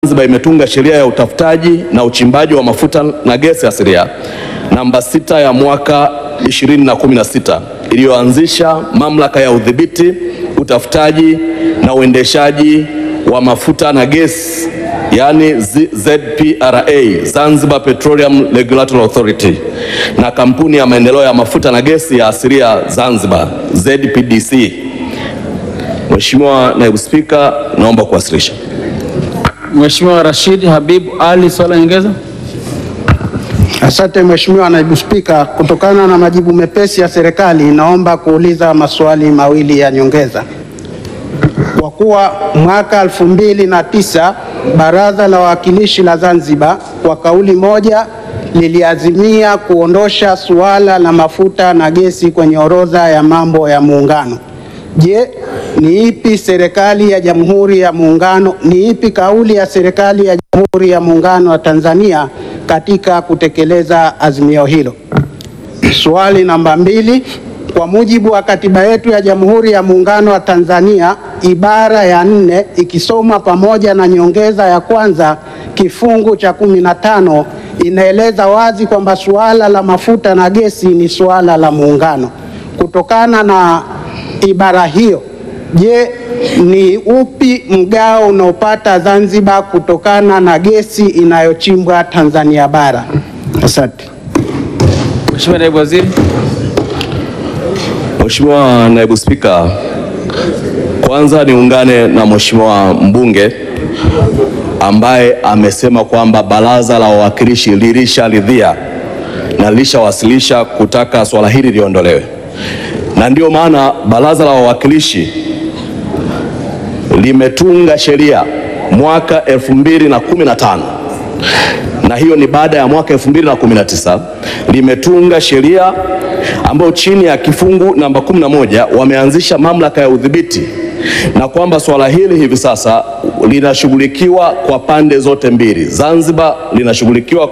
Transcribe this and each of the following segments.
Zanzibar imetunga sheria ya utafutaji na uchimbaji wa mafuta na gesi asilia namba sita ya mwaka 2016 iliyoanzisha mamlaka ya udhibiti, utafutaji na uendeshaji wa mafuta na gesi yaani ZPRA, Zanzibar Petroleum Regulatory Authority, na kampuni ya maendeleo ya mafuta na gesi ya asilia Zanzibar ZPDC. Mheshimiwa Naibu Spika, naomba kuwasilisha. Mheshimiwa Rashid Habib Ali, swali la nyongeza. Asante Mheshimiwa Naibu Spika, kutokana na majibu mepesi ya serikali, naomba kuuliza maswali mawili ya nyongeza. Kwa kuwa mwaka elfu mbili na tisa Baraza la Wawakilishi la Zanzibar kwa kauli moja liliazimia kuondosha suala la mafuta na gesi kwenye orodha ya mambo ya Muungano. Je, ni ipi serikali ya Jamhuri ya Muungano, ni ipi kauli ya serikali ya Jamhuri ya Muungano wa Tanzania katika kutekeleza azimio hilo? Swali namba mbili, kwa mujibu wa katiba yetu ya Jamhuri ya Muungano wa Tanzania ibara ya nne ikisoma pamoja na nyongeza ya kwanza kifungu cha kumi na tano inaeleza wazi kwamba suala la mafuta na gesi ni suala la Muungano. Kutokana na ibara hiyo, je, ni upi mgao unaopata Zanzibar kutokana na gesi inayochimbwa Tanzania bara? Asante. Mheshimiwa Naibu Waziri. Mheshimiwa Naibu Spika, kwanza niungane na Mheshimiwa mbunge ambaye amesema kwamba Baraza la Wawakilishi lilisharidhia na lilishawasilisha kutaka swala hili liondolewe, na ndio maana Baraza la Wawakilishi limetunga sheria mwaka 2015 na hiyo ni baada ya mwaka 2019 limetunga sheria ambayo chini ya kifungu namba 11 wameanzisha mamlaka ya udhibiti, na kwamba swala hili hivi sasa linashughulikiwa kwa pande zote mbili. Zanzibar linashughulikiwa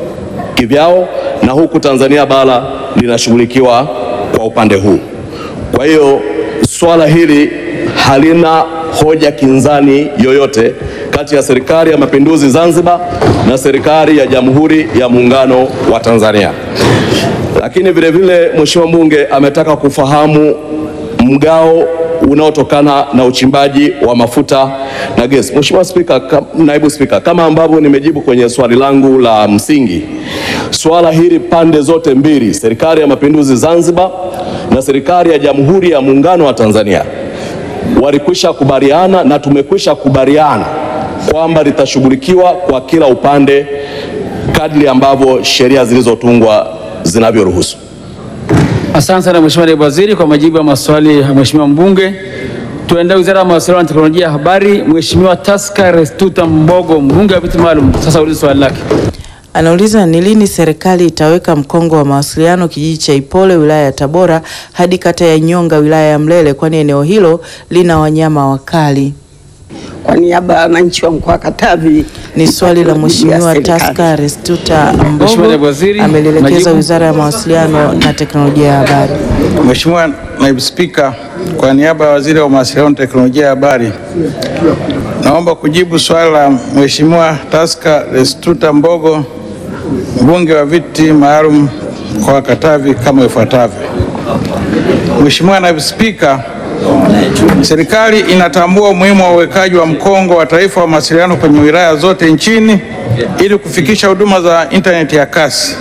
kivyao na huku Tanzania bara linashughulikiwa kwa upande huu. Kwa hiyo swala hili halina hoja kinzani yoyote kati ya Serikali ya Mapinduzi Zanzibar na Serikali ya Jamhuri ya Muungano wa Tanzania. Lakini vile vile Mheshimiwa mbunge ametaka kufahamu mgao unaotokana na uchimbaji wa mafuta na gesi. Mheshimiwa Spika, ka, Naibu Spika, kama ambavyo nimejibu kwenye swali langu la msingi, swala hili pande zote mbili, Serikali ya Mapinduzi Zanzibar na Serikali ya Jamhuri ya Muungano wa Tanzania walikwisha kubaliana na tumekwisha kubaliana kwamba litashughulikiwa kwa kila upande kadri ambavyo sheria zilizotungwa zinavyoruhusu. Asante sana Mheshimiwa Naibu Waziri kwa majibu ya maswali ya Mheshimiwa mbunge. Tuende Wizara ya Mawasiliano na Teknolojia ya Habari. Mheshimiwa Taska Restuta Mbogo, mbunge wa viti maalum, sasa ulize swali lake. Anauliza ni lini serikali itaweka mkongo wa mawasiliano kijiji cha Ipole wilaya ya Tabora hadi kata ya Nyonga wilaya ya Mlele kwani eneo hilo lina wanyama wakali. Kwa niaba ya wananchi wa mkoa wa Katavi Ni swali la majibu ya Mheshimiwa serikali. Taska Restuta Mheshimiwa Mbogo Naibu Waziri, amelielekeza majibu. Wizara ya Mawasiliano na Teknolojia ya Habari. Mheshimiwa Naibu Spika, kwa niaba ya Waziri wa Mawasiliano na Teknolojia ya Habari, naomba kujibu swali la Mheshimiwa Taska Restuta Mbogo, mbunge wa viti maalum mkoa wa Katavi kama ifuatavyo. Mheshimiwa Naibu Spika, serikali inatambua umuhimu wa uwekaji wa mkongo wa taifa wa mawasiliano kwenye wilaya zote nchini ili kufikisha huduma za intaneti ya kasi.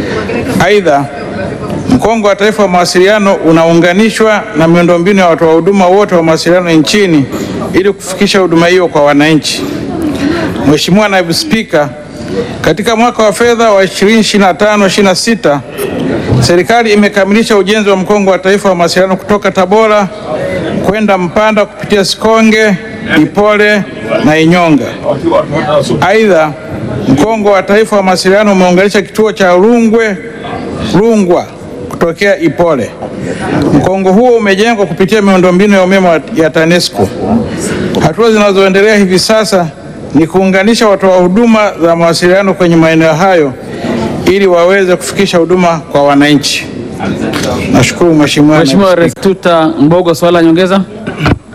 Aidha, Mkongo wa Taifa wa Mawasiliano unaunganishwa na miundombinu ya watoa huduma wote wa mawasiliano nchini ili kufikisha huduma hiyo kwa wananchi. Mheshimiwa Naibu Spika, katika mwaka wa fedha wa 2025/26 serikali imekamilisha ujenzi wa Mkongo wa Taifa wa Mawasiliano kutoka Tabora kwenda Mpanda kupitia Sikonge, Ipole na Inyonga. Aidha, Mkongo wa Taifa wa Mawasiliano umeunganisha kituo cha Rungwe Rungwa kutokea Ipole. Mkongo huo umejengwa kupitia miundombinu ya umeme wa- ya TANESCO. Hatua zinazoendelea hivi sasa ni kuunganisha watoa huduma za mawasiliano kwenye maeneo hayo ili waweze kufikisha huduma kwa wananchi. Nashukuru Mheshimiwa. Mheshimiwa Restuta Mbogo, swali la nyongeza.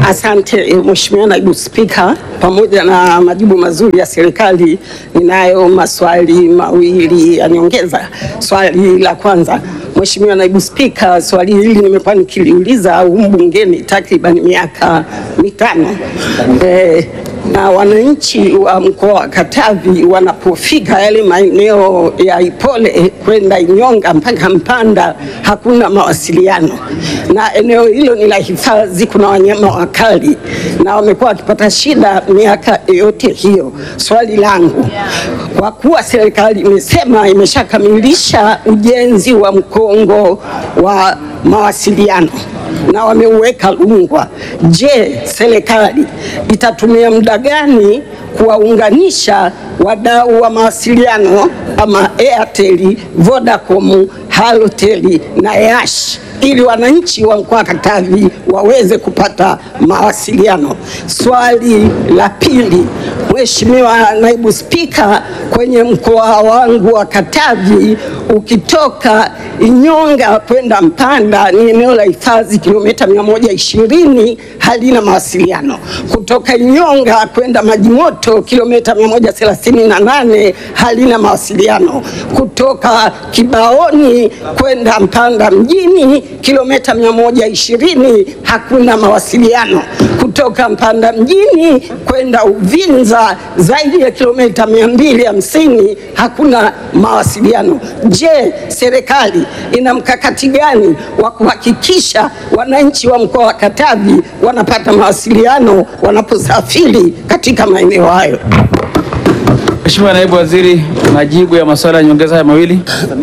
Asante Mheshimiwa Naibu Spika, pamoja na majibu mazuri ya serikali, ninayo maswali mawili ya nyongeza. Swali la kwanza, Mheshimiwa Naibu Spika, swali hili nimekuwa nikiliuliza humu bungeni takriban miaka mitano eh, na wananchi wa mkoa wa Katavi wanapofika yale maeneo ya Ipole kwenda Inyonga mpaka Mpanda hakuna mawasiliano, na eneo hilo ni la hifadhi, kuna wanyama wakali na wamekuwa wakipata shida miaka yote hiyo. Swali langu, kwa kuwa serikali imesema imeshakamilisha ujenzi wa mkongo wa mawasiliano na wameuweka Rungwa. Je, serikali itatumia muda gani kuwaunganisha wadau wa mawasiliano kama Airtel, Vodacom, Halotel na Yash ili wananchi wa mkoa wa Katavi waweze kupata mawasiliano. Swali la pili, Mheshimiwa Naibu Spika, kwenye mkoa wangu wa Katavi ukitoka Inyonga kwenda Mpanda ni eneo la hifadhi kilomita 120 halina mawasiliano. Kutoka Inyonga kwenda Majimoto kilomita 138 halina mawasiliano. Kutoka Kibaoni kwenda Mpanda mjini kilomita 120 hakuna mawasiliano. Kutoka Mpanda mjini kwenda Uvinza zaidi ya kilomita 250 hakuna mawasiliano. Je, serikali ina mkakati gani wa kuhakikisha wananchi wa mkoa wa Katavi wanapata mawasiliano wanaposafiri katika maeneo hayo? Mheshimiwa Naibu Waziri, majibu ya maswali ya nyongeza haya mawili.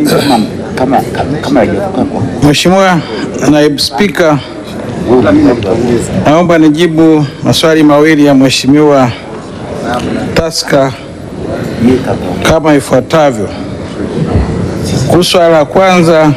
Mheshimiwa Naibu Spika, naomba nijibu maswali mawili ya Mheshimiwa Taska kama ifuatavyo. Kuhusu swala la kwanza,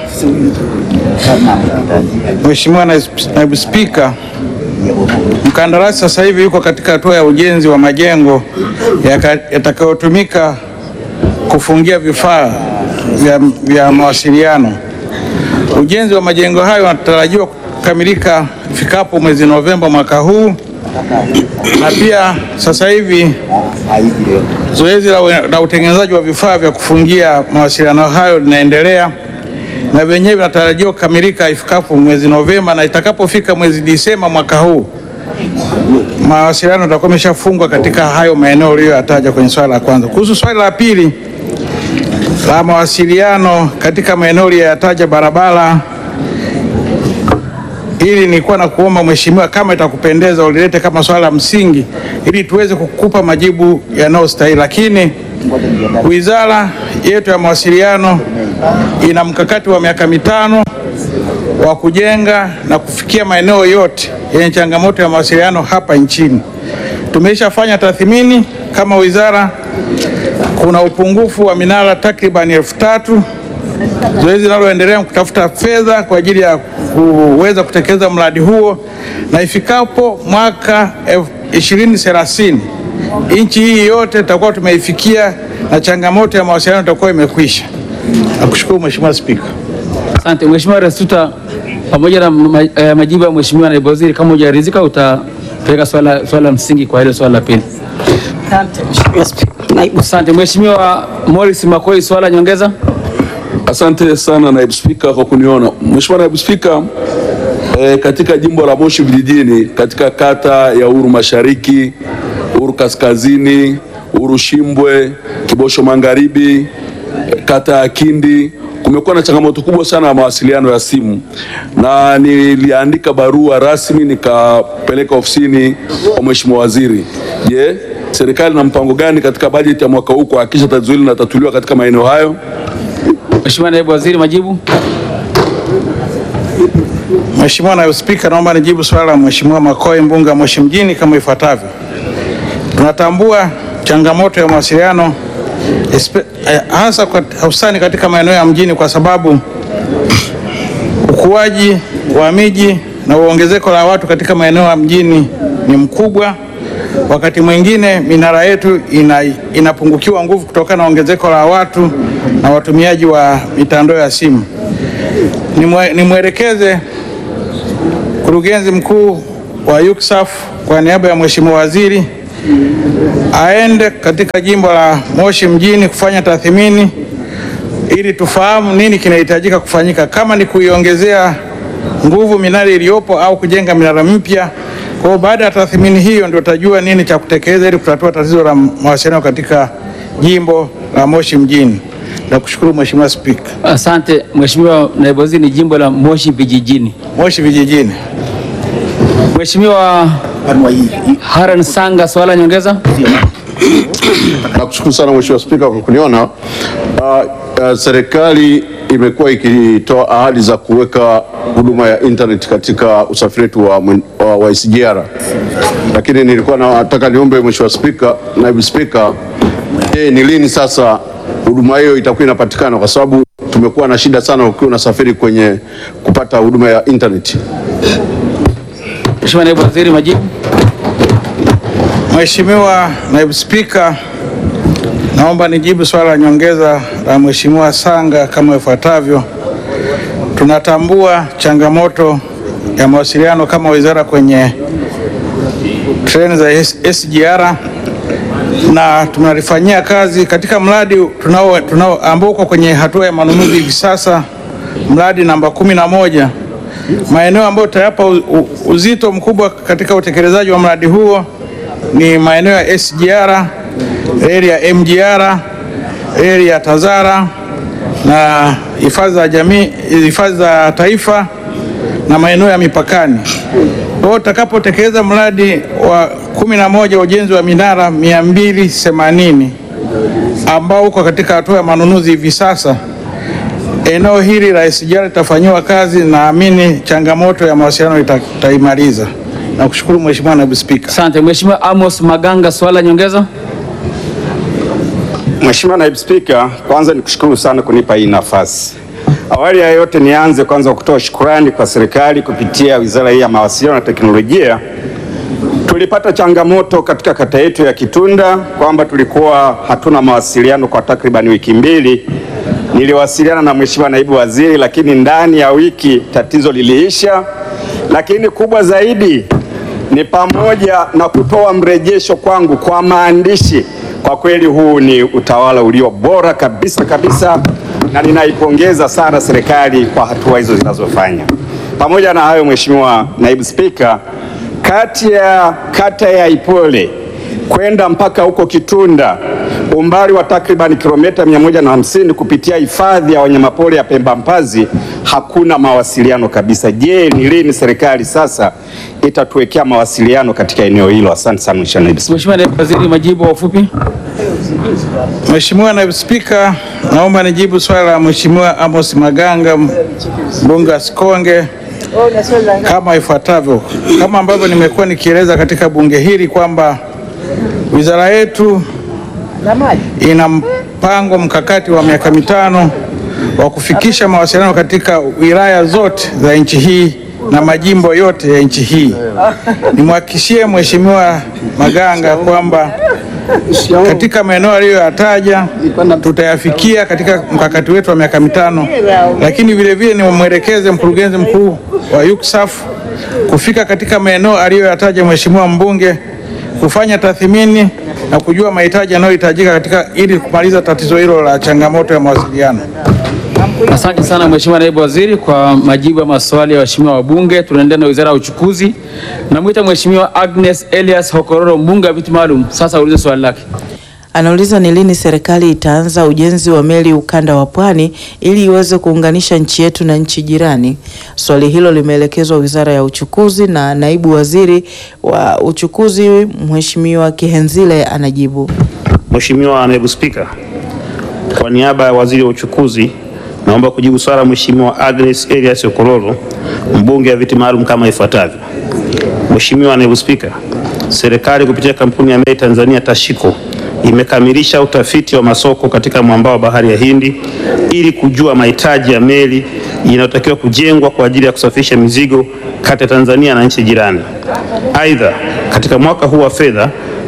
Mheshimiwa Naibu Spika, mkandarasi sasa hivi yuko katika hatua ya ujenzi wa majengo yaka- yatakayotumika kufungia vifaa vya, vya mawasiliano. Ujenzi wa majengo hayo unatarajiwa kukamilika ifikapo mwezi Novemba mwaka huu, na pia sasa hivi zoezi la, la utengenezaji wa vifaa vya kufungia mawasiliano hayo linaendelea na vyenyewe vinatarajiwa kukamilika ifikapo mwezi Novemba, na itakapofika mwezi Disemba mwaka huu mawasiliano yatakuwa yameshafungwa katika hayo maeneo uliyoyataja kwenye swali la kwanza. Kuhusu swali la pili la mawasiliano katika maeneo uliyoyataja barabara, hili nilikuwa na kuomba mheshimiwa, kama itakupendeza ulilete kama swala la msingi ili tuweze kukupa majibu yanayostahili, lakini wizara yetu ya mawasiliano ina mkakati wa miaka mitano wa kujenga na kufikia maeneo yote yenye changamoto ya mawasiliano hapa nchini. Tumeshafanya tathmini kama wizara, kuna upungufu wa minara takriban elfu tatu. Zoezi linaloendelea ni kutafuta fedha kwa ajili ya kuweza kutekeleza mradi huo, na ifikapo mwaka 2030 nchi hii yote tutakuwa tumeifikia na changamoto ya mawasiliano itakuwa imekwisha. Nakushukuru Mheshimiwa Spika. Asante Mheshimiwa Restuta, pamoja na ma- eh, majibu ya Mheshimiwa Naibu Waziri, kama hujaridhika utapeleka swala swala la msingi kwa hilo swala la pili. Asante Mheshimiwa Spika. Naibu Asante Mheshimiwa Morris Makoi, swala nyongeza. Asante sana naibu spika kwa kuniona. Mheshimiwa naibu spika, eh, katika jimbo la Moshi vijijini katika kata ya Uru Mashariki, Uru Kaskazini, Uru Shimbwe, Kibosho Magharibi, eh, kata ya Kindi kumekuwa na changamoto kubwa sana ya mawasiliano ya simu, na niliandika barua rasmi nikapeleka ofisini kwa Mheshimiwa Waziri. Je, serikali na mpango gani katika bajeti ya mwaka huu kuhakikisha tatizo hili linatatuliwa katika maeneo hayo? Mheshimiwa Naibu Waziri, majibu. Mheshimiwa Naibu Spika, naomba nijibu swala la Mheshimiwa Makoi mbunge Moshi mjini kama ifuatavyo. Tunatambua changamoto ya mawasiliano espe- eh, hasa kwa- hususani katika maeneo ya mjini kwa sababu ukuaji wa miji na uongezeko la watu katika maeneo ya mjini ni mkubwa. Wakati mwingine minara yetu ina, inapungukiwa nguvu kutokana na ongezeko la watu na watumiaji wa mitandao ya simu. Nimwe- Nimwelekeze mkurugenzi mkuu wa UCSAF kwa niaba ya Mheshimiwa Waziri aende katika jimbo la Moshi mjini kufanya tathmini ili tufahamu nini kinahitajika kufanyika, kama ni kuiongezea nguvu minara iliyopo au kujenga minara mpya. Kwa hiyo baada ya tathmini hiyo ndio tutajua nini cha kutekeleza ili kutatua tatizo la mawasiliano katika jimbo la Moshi mjini. Nakushukuru Mheshimiwa Spika. Asante Mheshimiwa Naibu Waziri, ni jimbo la Moshi vijijini. Moshi vijijini. Mheshimiwa Haran Sanga, swala nyongeza. Nakushukuru sana Mheshimiwa Spika kwa kuniona. Uh, uh, serikali imekuwa ikitoa ahadi za kuweka huduma ya internet katika usafiri wetu wa, mwen- wa, wa SGR, lakini nilikuwa nataka niombe Mheshimiwa Spika, naibu Spika, je, ni lini sasa huduma hiyo itakuwa inapatikana, kwa sababu tumekuwa na shida sana ukiwa unasafiri kwenye kupata huduma ya internet. Mheshimiwa Naibu Waziri, majibu. Mheshimiwa Naibu Spika, naomba nijibu swala la nyongeza la Mheshimiwa Sanga kama ifuatavyo. Tunatambua changamoto ya mawasiliano kama wizara kwenye treni za S- SGR na tunalifanyia kazi katika mradi tunao, tunao ambao uko kwenye hatua ya manunuzi hivi sasa, mradi namba kumi na moja. Maeneo ambayo tutayapa u- u- uzito mkubwa katika utekelezaji wa mradi huo ni maeneo ya SGR, reli ya MGR, reli ya Tazara na hifadhi za jamii, hifadhi za taifa na maeneo ya mipakani. Kwa hiyo tutakapotekeleza mradi wa kumi na moja wa ujenzi wa minara 280 ambao uko katika hatua ya manunuzi hivi sasa, eneo hili la SGR litafanyiwa kazi, naamini changamoto ya mawasiliano ita- itaimaliza. Nakushukuru Mheshimiwa Naibu Spika. Asante Mheshimiwa Amos Maganga, swala nyongeza. Mheshimiwa Naibu Spika, kwanza nikushukuru sana kunipa hii nafasi. Awali ya yote nianze kwanza kutoa shukurani kwa serikali kupitia Wizara hii ya Mawasiliano na Teknolojia. Tulipata changamoto katika kata yetu ya Kitunda kwamba tulikuwa hatuna mawasiliano kwa takriban wiki mbili. Niliwasiliana na Mheshimiwa Naibu Waziri, lakini ndani ya wiki tatizo liliisha, lakini kubwa zaidi ni pamoja na kutoa mrejesho kwangu kwa maandishi. Kwa kweli huu ni utawala ulio bora kabisa kabisa, na ninaipongeza sana serikali kwa hatua hizo zinazofanya. Pamoja na hayo, Mheshimiwa Naibu Spika, kati ya kata ya Ipole kwenda mpaka huko Kitunda umbali wa takriban kilomita 150 kupitia hifadhi ya wanyamapori ya Pemba Mpazi hakuna mawasiliano kabisa. Je, ni lini serikali sasa itatuwekea mawasiliano katika eneo hilo? Asante sana Mheshimiwa Naibu Spika. Mheshimiwa Naibu Waziri, majibu kwa ufupi. Mheshimiwa Naibu Spika, naomba nijibu swali la Mheshimiwa Amos Maganga mbunge wa Sikonge kama ifuatavyo. Kama ambavyo nimekuwa nikieleza katika bunge hili kwamba wizara yetu ina mpango mkakati wa miaka mitano wa kufikisha mawasiliano katika wilaya zote za nchi hii na majimbo yote ya nchi hii. Nimhakikishie Mheshimiwa Maganga kwamba katika maeneo aliyoyataja tutayafikia katika mkakati wetu wa miaka mitano, lakini vile vile nimwelekeze mkurugenzi mkuu wa UCSAF kufika katika maeneo aliyoyataja Mheshimiwa mbunge kufanya tathmini na kujua mahitaji yanayohitajika katika ili kumaliza tatizo hilo la changamoto ya mawasiliano. Asante sana Mheshimiwa Naibu Waziri kwa majibu ya maswali ya waheshimiwa wabunge. Tunaendelea na Wizara ya Uchukuzi. Namwita Mheshimiwa Agnes Elias Hokororo, mbunge wa viti maalum, sasa aulize swali lake. Anauliza ni lini serikali itaanza ujenzi wa meli ukanda wa Pwani ili iweze kuunganisha nchi yetu na nchi jirani. Swali hilo limeelekezwa Wizara ya Uchukuzi na Naibu Waziri wa Uchukuzi Mheshimiwa Kihenzile anajibu. Mheshimiwa Naibu Spika, kwa niaba ya Waziri wa Uchukuzi naomba kujibu swala la Mheshimiwa Agnes Elias Okororo, mbunge wa viti maalum kama ifuatavyo. Mheshimiwa Naibu Spika, serikali kupitia kampuni ya meli Tanzania Tashiko imekamilisha utafiti wa masoko katika mwambao wa bahari ya Hindi ili kujua mahitaji ya meli inayotakiwa kujengwa kwa ajili ya kusafirisha mizigo kati ya Tanzania na nchi jirani. Aidha, katika mwaka huu wa fedha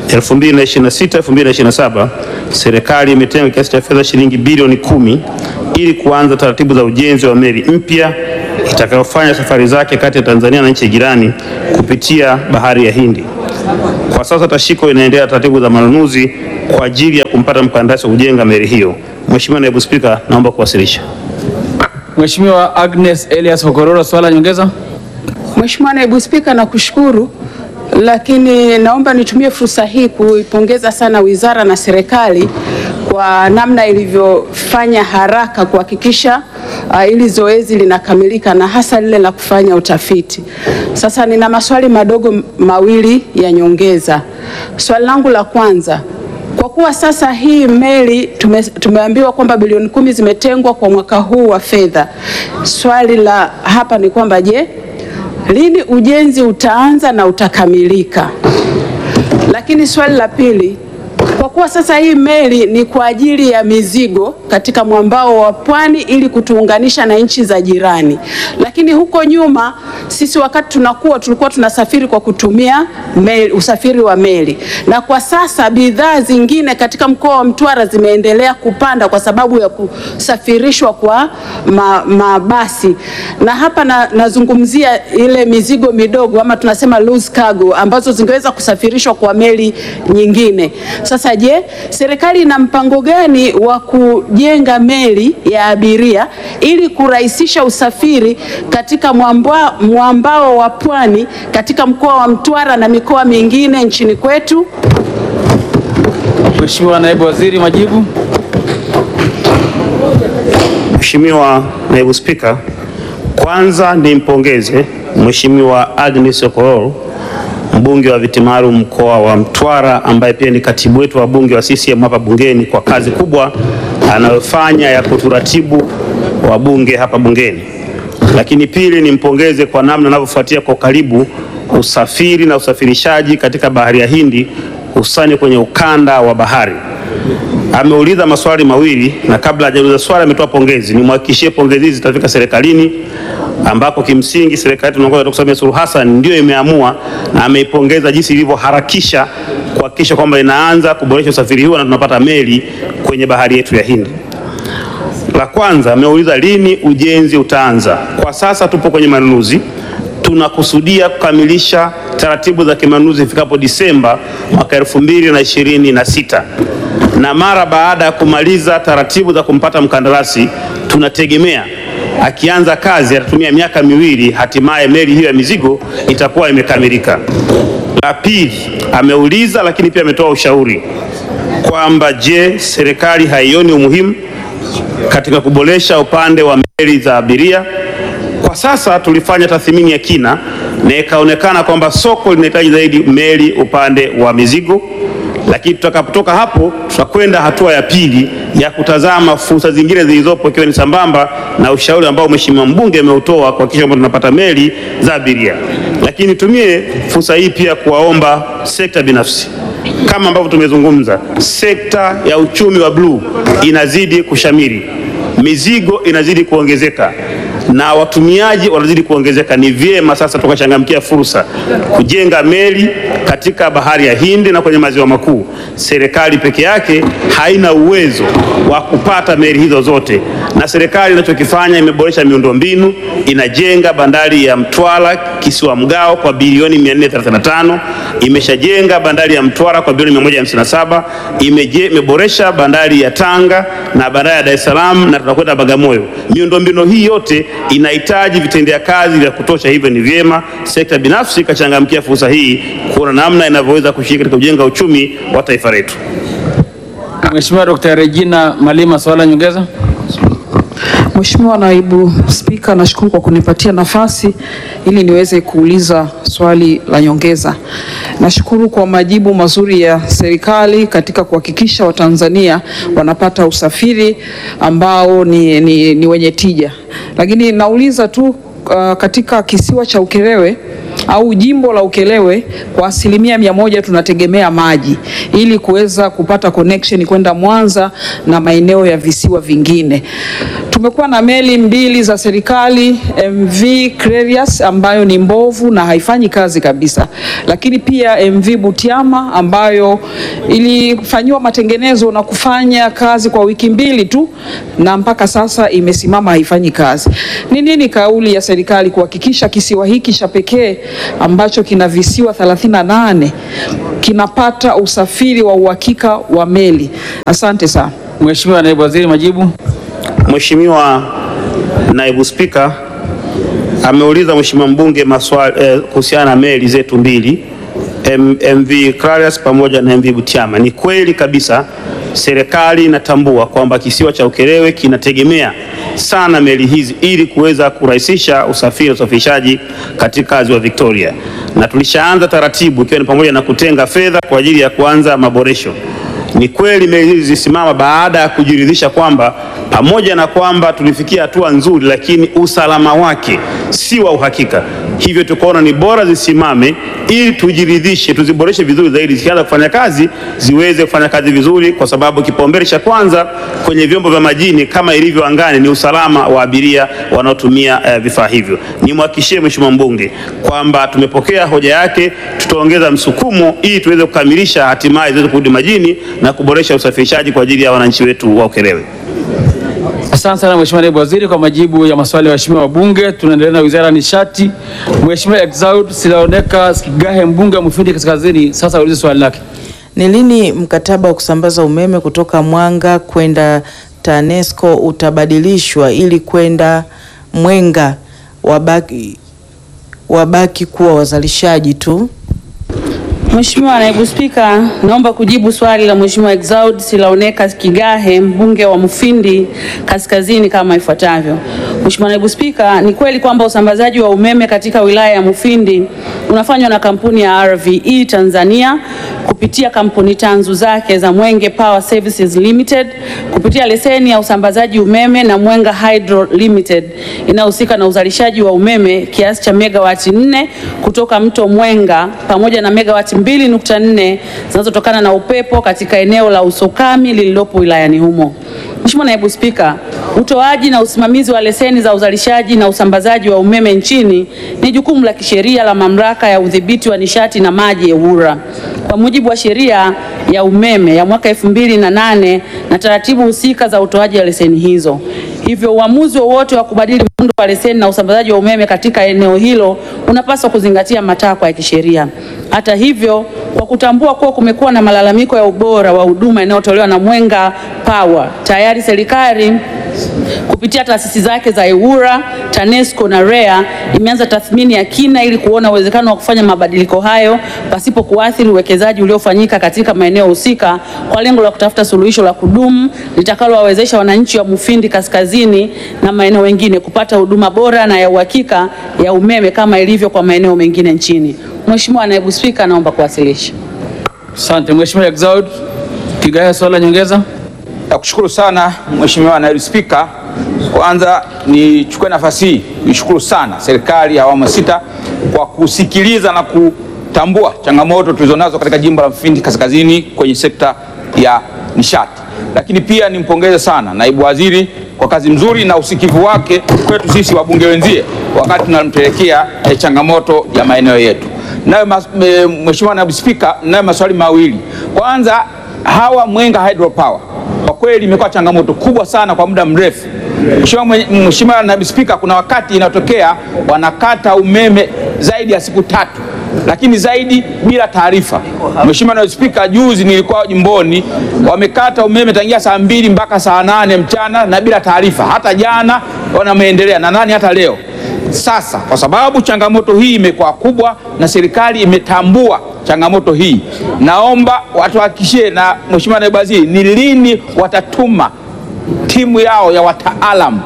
2026-2027 serikali imetenga kiasi cha fedha shilingi bilioni kumi ili kuanza taratibu za ujenzi wa meli mpya itakayofanya safari zake kati ya Tanzania na nchi jirani kupitia bahari ya Hindi. Kwa sasa Tashiko inaendelea taratibu za manunuzi kwa ajili ya kumpata mkandarasi wa kujenga meli hiyo. Mheshimiwa Naibu Spika, naomba kuwasilisha. Mheshimiwa Agnes Elias Okororo, swala nyongeza. Mheshimiwa Naibu Spika, nakushukuru, lakini naomba nitumie fursa hii kuipongeza sana wizara na serikali kwa namna ilivyofanya haraka kuhakikisha uh, hili zoezi linakamilika na hasa lile la kufanya utafiti. Sasa nina maswali madogo mawili ya nyongeza. Swali langu la kwanza kwa kuwa sasa hii meli tume, tumeambiwa kwamba bilioni kumi zimetengwa kwa mwaka huu wa fedha. Swali la hapa ni kwamba je, lini ujenzi utaanza na utakamilika? Lakini swali la pili, kwa kuwa sasa hii meli ni kwa ajili ya mizigo katika mwambao wa pwani ili kutuunganisha na nchi za jirani, lakini huko nyuma sisi wakati tunakuwa tulikuwa tunasafiri kwa kutumia meli, usafiri wa meli, na kwa sasa bidhaa zingine katika mkoa wa Mtwara zimeendelea kupanda kwa sababu ya kusafirishwa kwa ma, mabasi, na hapa na, nazungumzia ile mizigo midogo ama tunasema loose cargo ambazo zingeweza kusafirishwa kwa meli nyingine. Sasa je, serikali ina mpango gani wa kujenga meli ya abiria ili kurahisisha usafiri katika mwamba, mwambao wa pwani katika mkoa wa Mtwara na mikoa mingine nchini kwetu? Mheshimiwa Naibu Waziri, majibu. Mheshimiwa Naibu Spika, kwanza nimpongeze Mheshimiwa Agnes Okororo mbunge wa viti maalum mkoa wa Mtwara ambaye pia ni katibu wetu wa bunge wa CCM hapa bungeni kwa kazi kubwa anayofanya ya kuturatibu wabunge hapa bungeni. Lakini pili, nimpongeze kwa namna anavyofuatia kwa karibu usafiri na usafirishaji katika bahari ya Hindi hususani kwenye ukanda wa bahari. Ameuliza maswali mawili na kabla hajauliza swali ametoa pongezi. Nimhakikishie pongezi hizi zitafika serikalini ambako kimsingi serikali yetu inaongozwa na Dkt. Samia Suluhu Hassan ndio imeamua na ameipongeza jinsi ilivyoharakisha kuhakikisha kwamba inaanza kuboresha usafiri huo na tunapata meli kwenye bahari yetu ya Hindi. La kwanza ameuliza lini ujenzi utaanza. Kwa sasa tupo kwenye manunuzi, tunakusudia kukamilisha taratibu za kimanunuzi ifikapo Disemba mwaka elfu mbili na ishirini na sita na mara baada ya kumaliza taratibu za kumpata mkandarasi tunategemea akianza kazi atatumia miaka miwili, hatimaye meli hiyo ya mizigo itakuwa imekamilika. La pili, ameuliza lakini pia ametoa ushauri kwamba je, serikali haioni umuhimu katika kuboresha upande wa meli za abiria? Kwa sasa tulifanya tathmini ya kina na ikaonekana kwamba soko linahitaji zaidi meli upande wa mizigo lakini tutakapotoka hapo tutakwenda hatua ya pili ya kutazama fursa zingine zilizopo ikiwa ni sambamba na ushauri ambao mheshimiwa mbunge ameutoa kuhakikisha kwamba tunapata meli za abiria. Lakini nitumie fursa hii pia kuwaomba sekta binafsi kama ambavyo tumezungumza, sekta ya uchumi wa bluu inazidi kushamiri, mizigo inazidi kuongezeka na watumiaji wanazidi kuongezeka. Ni vyema sasa tukachangamkia fursa kujenga meli katika bahari ya Hindi na kwenye maziwa makuu. Serikali peke yake haina uwezo wa kupata meli hizo zote, na serikali inachokifanya imeboresha miundombinu, inajenga bandari ya Mtwara kisiwa Mgao kwa bilioni 435, imeshajenga bandari ya Mtwara kwa bilioni 157, imeje, imeboresha bandari ya Tanga na bandari ya Dar es Salaam na tutakwenda Bagamoyo. Miundombinu hii yote inahitaji vitendea kazi vya kutosha, hivyo ni vyema sekta binafsi ikachangamkia fursa hii kuona namna inavyoweza kushiriki katika kujenga uchumi wa taifa letu. Mheshimiwa Dr. Regina Malima, swala nyongeza. Mheshimiwa Naibu Spika, nashukuru kwa kunipatia nafasi ili niweze kuuliza swali la nyongeza. Nashukuru kwa majibu mazuri ya serikali katika kuhakikisha Watanzania wanapata usafiri ambao ni, ni, ni wenye tija, lakini nauliza tu uh, katika kisiwa cha Ukerewe au jimbo la Ukerewe kwa asilimia mia moja tunategemea maji ili kuweza kupata connection kwenda Mwanza na maeneo ya visiwa vingine. Tumekuwa na meli mbili za serikali MV Clerius ambayo ni mbovu na haifanyi kazi kabisa, lakini pia MV Butiama ambayo ilifanyiwa matengenezo na kufanya kazi kwa wiki mbili tu na mpaka sasa imesimama haifanyi kazi. Ni nini kauli ya serikali kuhakikisha kisiwa hiki cha pekee ambacho kina visiwa 38 kinapata usafiri wa uhakika wa meli? Asante sana. Mheshimiwa Naibu Waziri, majibu. Mheshimiwa Naibu Spika ameuliza Mheshimiwa mbunge maswali eh, kuhusiana na meli zetu mbili M- MV Clarius pamoja na MV Butiama. Ni kweli kabisa serikali inatambua kwamba kisiwa cha Ukerewe kinategemea sana meli hizi ili kuweza kurahisisha usafiri na usafirishaji katika ziwa Victoria, na tulishaanza taratibu ikiwa ni pamoja na kutenga fedha kwa ajili ya kuanza maboresho. Ni kweli meli hizi zisimama baada ya kujiridhisha kwamba pamoja na kwamba tulifikia hatua nzuri, lakini usalama wake si wa uhakika. Hivyo tukaona ni bora zisimame ili tujiridhishe, tuziboreshe vizuri zaidi, zikianza kufanya kazi ziweze kufanya kazi vizuri, kwa sababu kipaumbele cha kwanza kwenye vyombo vya majini kama ilivyo angani ni usalama wa abiria wanaotumia eh, vifaa hivyo. Nimhakikishie Mheshimiwa mbunge kwamba tumepokea hoja yake, tutaongeza msukumo ili tuweze kukamilisha hatimaye ziweze kurudi majini na kuboresha usafirishaji kwa ajili ya wananchi wetu wa Ukerewe. Asante sana Mheshimiwa Naibu Waziri kwa majibu ya maswali ya waheshimiwa wabunge. Tunaendelea na Wizara ya Nishati. Mheshimiwa Exaud Silaoneka Sigahe mbunge wa Mufindi Kaskazini sasa aulize swali lake. Ni lini mkataba wa kusambaza umeme kutoka Mwanga kwenda TANESCO utabadilishwa ili kwenda Mwenga wabaki, wabaki kuwa wazalishaji tu? Mheshimiwa Naibu Spika, naomba kujibu swali la Mheshimiwa Exaud Silaoneka Kigahe mbunge wa Mufindi Kaskazini kama ifuatavyo. Mheshimiwa Naibu Spika, ni kweli kwamba usambazaji wa umeme katika wilaya ya Mufindi unafanywa na kampuni ya RVE Tanzania kupitia kampuni tanzu zake za Mwenge Power Services Limited kupitia leseni ya usambazaji umeme na Mwenga Hydro Limited inayohusika na uzalishaji wa umeme kiasi cha megawati 4 kutoka mto Mwenga pamoja na megawati 2.4 zinazotokana na upepo katika eneo la Usokami lililopo wilayani humo. Mheshimiwa Naibu Spika, utoaji na usimamizi wa leseni za uzalishaji na usambazaji wa umeme nchini ni jukumu la kisheria la Mamlaka ya Udhibiti wa Nishati na Maji EWURA kwa mujibu wa sheria ya umeme ya mwaka elfu mbili na nane na taratibu husika za utoaji wa leseni hizo. Hivyo uamuzi wowote wa kubadili muundo wa leseni na usambazaji wa umeme katika eneo hilo unapaswa kuzingatia matakwa ya kisheria. Hata hivyo, kwa kutambua kuwa kumekuwa na malalamiko ya ubora wa huduma inayotolewa na Mwenga Power, tayari serikali kupitia taasisi zake za EWURA, TANESCO na REA imeanza tathmini ya kina ili kuona uwezekano wa kufanya mabadiliko hayo pasipo kuathiri uwekezaji uliofanyika katika maeneo husika kwa lengo la kutafuta suluhisho la kudumu litakalowawezesha wananchi wa Mufindi Kaskazini na maeneo mengine kupata huduma bora na ya uhakika ya umeme kama ilivyo kwa maeneo mengine nchini. Mheshimiwa Naibu Spika, naomba kuwasilisha. Asante Mheshimiwa Exaud Kigahe, swali la nyongeza. Nakushukuru sana Mheshimiwa Naibu Spika. Kwanza nichukue nafasi hii nishukuru sana serikali ya awamu ya sita kwa kusikiliza na kutambua changamoto tulizonazo katika jimbo la Mufindi Kaskazini kwenye sekta ya nishati, lakini pia nimpongeze sana naibu waziri kwa kazi mzuri na usikivu wake kwetu sisi wabunge wenzie wakati tunampelekea eh, changamoto ya maeneo yetu. Nayo mas- me- Mheshimiwa Naibu Spika, nayo maswali mawili. Kwanza, hawa Mwenga Hydropower kwa kweli imekuwa changamoto kubwa sana kwa muda mrefu. Mheshimiwa mwenye- Mheshimiwa Naibu Spika, kuna wakati inatokea wanakata umeme zaidi ya siku tatu, lakini zaidi bila taarifa. Mheshimiwa Naibu Spika, juzi nilikuwa jimboni, wamekata umeme tangia saa mbili mpaka saa nane mchana na bila taarifa. Hata jana wanameendelea na nani hata leo. Sasa kwa sababu changamoto hii imekuwa kubwa na serikali imetambua changamoto hii, naomba watuhakikishie na Mheshimiwa Naibu Waziri, ni lini watatuma timu yao ya wataalam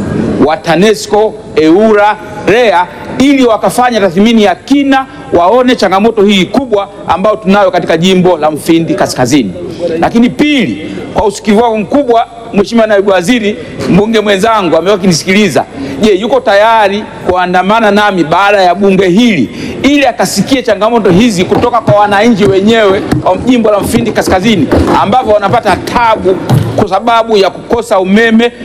wa TANESCO, EWURA, REA ili wakafanya tathmini ya kina, waone changamoto hii kubwa ambayo tunayo katika jimbo la Mufindi Kaskazini. Lakini pili, kwa usikivu wako mkubwa, Mheshimiwa Naibu Waziri, mbunge mwenzangu amekuwa akinisikiliza. Je, yuko tayari kuandamana nami baada ya bunge hili ili akasikie changamoto hizi kutoka kwa wananchi wenyewe wa jimbo la Mufindi Kaskazini ambavyo wanapata tabu kwa sababu ya kukosa umeme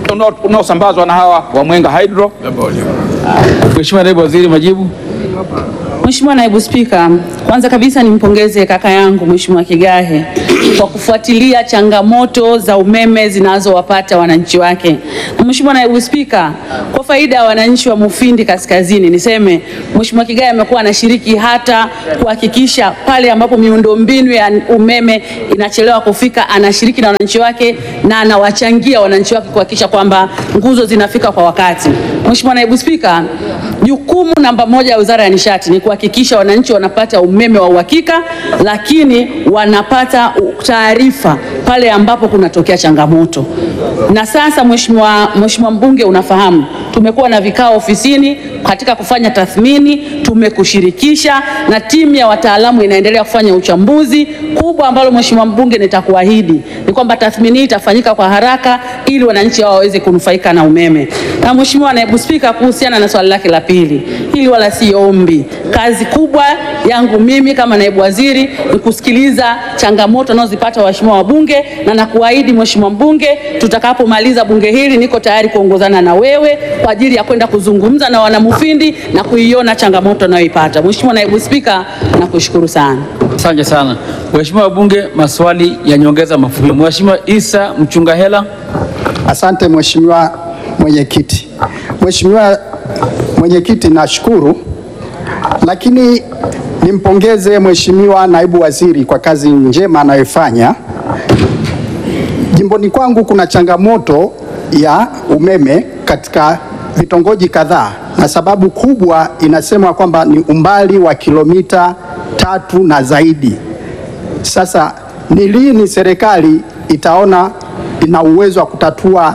unao- unaosambazwa na hawa wa Mwenga Hydro. Mheshimiwa Naibu Waziri, majibu. Mheshimiwa Naibu Spika, kwanza kabisa nimpongeze kaka yangu Mheshimiwa Kigahe kwa kufuatilia changamoto za umeme zinazowapata wananchi wake. Na Mheshimiwa Naibu Spika, kwa faida ya wananchi wa Mufindi Kaskazini, niseme Mheshimiwa Kigahe amekuwa anashiriki hata kuhakikisha pale ambapo miundombinu ya umeme inachelewa kufika, anashiriki na wananchi wake na anawachangia wananchi wake kuhakikisha kwamba nguzo zinafika kwa wakati. Mheshimiwa Naibu Spika, jukumu namba moja ya Wizara ya Nishati ni kuhakikisha wananchi wanapata umeme wa uhakika, lakini wanapata u- taarifa pale ambapo kunatokea changamoto. Na sasa Mheshimiwa Mheshimiwa mbunge, unafahamu tumekuwa na vikao ofisini katika kufanya tathmini, tumekushirikisha na timu ya wataalamu inaendelea kufanya uchambuzi. Kubwa ambalo Mheshimiwa mbunge nitakuahidi ni kwamba tathmini hii itafanyika kwa haraka ili wananchi hao waweze kunufaika na umeme. Na Mheshimiwa Naibu Spika, kuhusiana na swali lake la pili, hili wala si ombi. Kazi kubwa yangu mimi kama naibu waziri ni kusikiliza changamoto wanazozipata waheshimiwa wabunge, na nakuahidi Mheshimiwa mbunge, tutakapomaliza bunge hili niko tayari kuongozana na wewe kwa ajili ya kwenda kuzungumza na wanamufindi na kuiona changamoto wanayoipata. Mheshimiwa Naibu Spika, nakushukuru sana. Asante sana. Mheshimiwa wabunge, maswali ya nyongeza mafupi. Mheshimiwa Isa Mchungahela. Asante Mheshimiwa Mwenyekiti. Mheshimiwa Mwenyekiti, nashukuru, lakini nimpongeze Mheshimiwa Naibu Waziri kwa kazi njema anayoifanya. Jimboni kwangu kuna changamoto ya umeme katika vitongoji kadhaa, na sababu kubwa inasemwa kwamba ni umbali wa kilomita tatu na zaidi. Sasa ni lini serikali itaona ina uwezo wa kutatua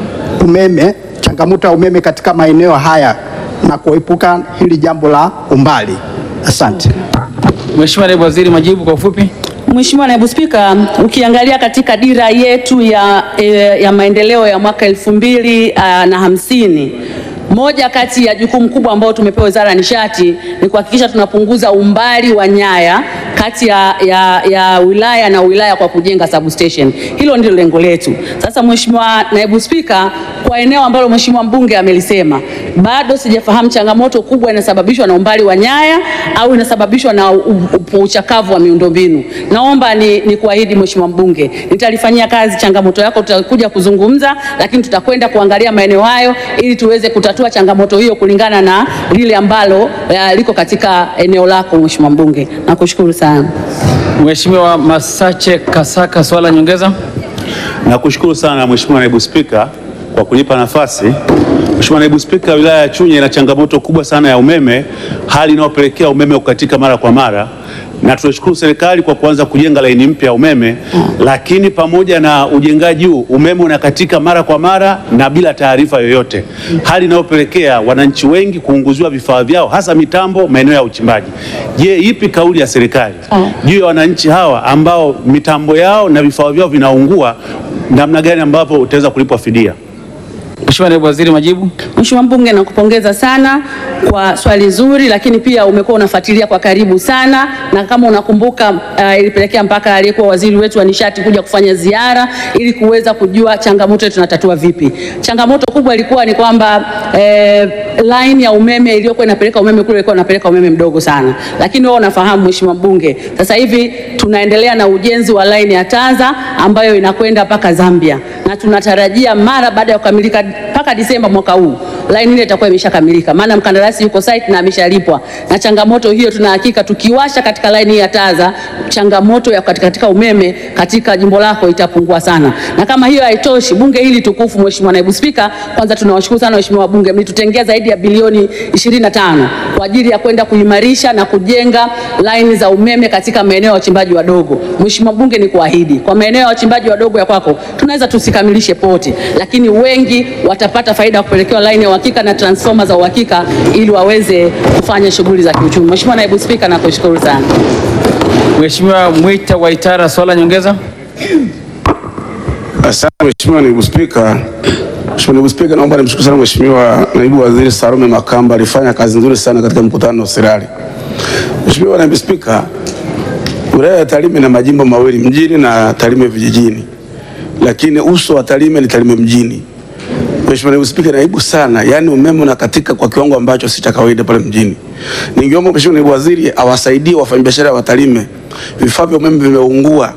umeme, changamoto ya umeme katika maeneo haya na kuepuka hili jambo la umbali? Asante. Mheshimiwa Naibu Waziri, majibu kwa ufupi. Mheshimiwa Naibu Spika, ukiangalia katika dira yetu ya, eh, ya maendeleo ya mwaka elfu mbili ah, na hamsini moja kati ya jukumu kubwa ambayo tumepewa Wizara ya Nishati ni kuhakikisha tunapunguza umbali wa nyaya kati ya, ya, ya wilaya na wilaya kwa kujenga substation. Hilo ndilo lengo letu. Sasa Mheshimiwa Naibu Spika, kwa eneo ambalo Mheshimiwa mbunge amelisema, bado sijafahamu changamoto kubwa inasababishwa na umbali wa nyaya au inasababishwa na u- u- uchakavu wa miundombinu. Naomba ni, ni kuahidi Mheshimiwa mbunge, nitalifanyia kazi changamoto yako, tutakuja kuzungumza, lakini tutakwenda kuangalia maeneo hayo ili tuweze kutatua changamoto hiyo kulingana na lile ambalo eh, liko katika eneo lako Mheshimiwa mbunge. Nakushukuru sana. Mheshimiwa Masache Kasaka, swala nyongeza. Nakushukuru sana Mheshimiwa Naibu Spika kwa kunipa nafasi. Mheshimiwa Naibu Spika, wilaya ya Chunya ina changamoto kubwa sana ya umeme, hali inayopelekea umeme kukatika mara kwa mara, na tunashukuru serikali kwa kuanza kujenga laini mpya ya umeme, lakini pamoja na ujengaji huu umeme unakatika mara kwa mara na bila taarifa yoyote, hali inayopelekea wananchi wengi kuunguziwa vifaa vyao, hasa mitambo maeneo ya uchimbaji. Je, ipi kauli ya serikali juu ya wananchi hawa ambao mitambo yao na vifaa vyao vinaungua, namna gani ambavyo utaweza kulipwa fidia? Mheshimiwa Naibu Waziri, majibu. Mheshimiwa mbunge, nakupongeza sana kwa swali zuri, lakini pia umekuwa unafuatilia kwa karibu sana, na kama unakumbuka uh, ilipelekea mpaka aliyekuwa waziri wetu wa nishati kuja kufanya ziara ili kuweza kujua changamoto yetu tunatatua vipi. Changamoto kubwa ilikuwa ni kwamba eh, line ya umeme iliyokuwa inapeleka umeme kule ilikuwa inapeleka umeme mdogo sana, lakini wewe unafahamu Mheshimiwa mbunge, sasa hivi tunaendelea na ujenzi wa line ya Tanza ambayo inakwenda mpaka Zambia na tunatarajia mara baada ya kukamilika mpaka Disemba mwaka huu line ile itakuwa imeshakamilika, maana mkandarasi yuko site na ameshalipwa. Na changamoto hiyo tuna hakika tukiwasha katika line hii ya Taza, changamoto ya katika, katika umeme katika jimbo lako itapungua sana. Na kama hiyo haitoshi, bunge hili tukufu, Mheshimiwa Naibu Spika, kwanza tunawashukuru sana waheshimiwa wabunge, mlitutengea zaidi ya bilioni 25 kwa ajili ya kwenda kuimarisha na kujenga line za umeme katika maeneo ya wachimbaji wadogo. Mheshimiwa mbunge, ni kuahidi kwa maeneo ya wachimbaji wadogo ya kwako tunaweza tusikamilishe pote, lakini wengi watapata faida ya kupelekewa line ya uhakika na transformer za uhakika ili waweze kufanya shughuli za kiuchumi. Mheshimiwa Naibu Spika, nakushukuru sana. Mheshimiwa Mwita Waitara, swala nyongeza. Asante Mheshimiwa Naibu Spika. Mheshimiwa Naibu Spika, naomba nimshukuru sana Mheshimiwa Naibu Waziri Salome Makamba, alifanya kazi nzuri sana katika mkutano wa serikali. Mheshimiwa Naibu Spika, wilaya ya Tarime ina majimbo mawili, mjini na Tarime vijijini, lakini uso wa Tarime ni Tarime mjini. Mheshimiwa Naibu Spika, naibu sana, yaani umeme unakatika kwa kiwango ambacho si cha kawaida pale mjini. Ningeomba Mheshimiwa Naibu Waziri awasaidie wafanyabiashara wa Tarime, vifaa vya umeme vimeungua,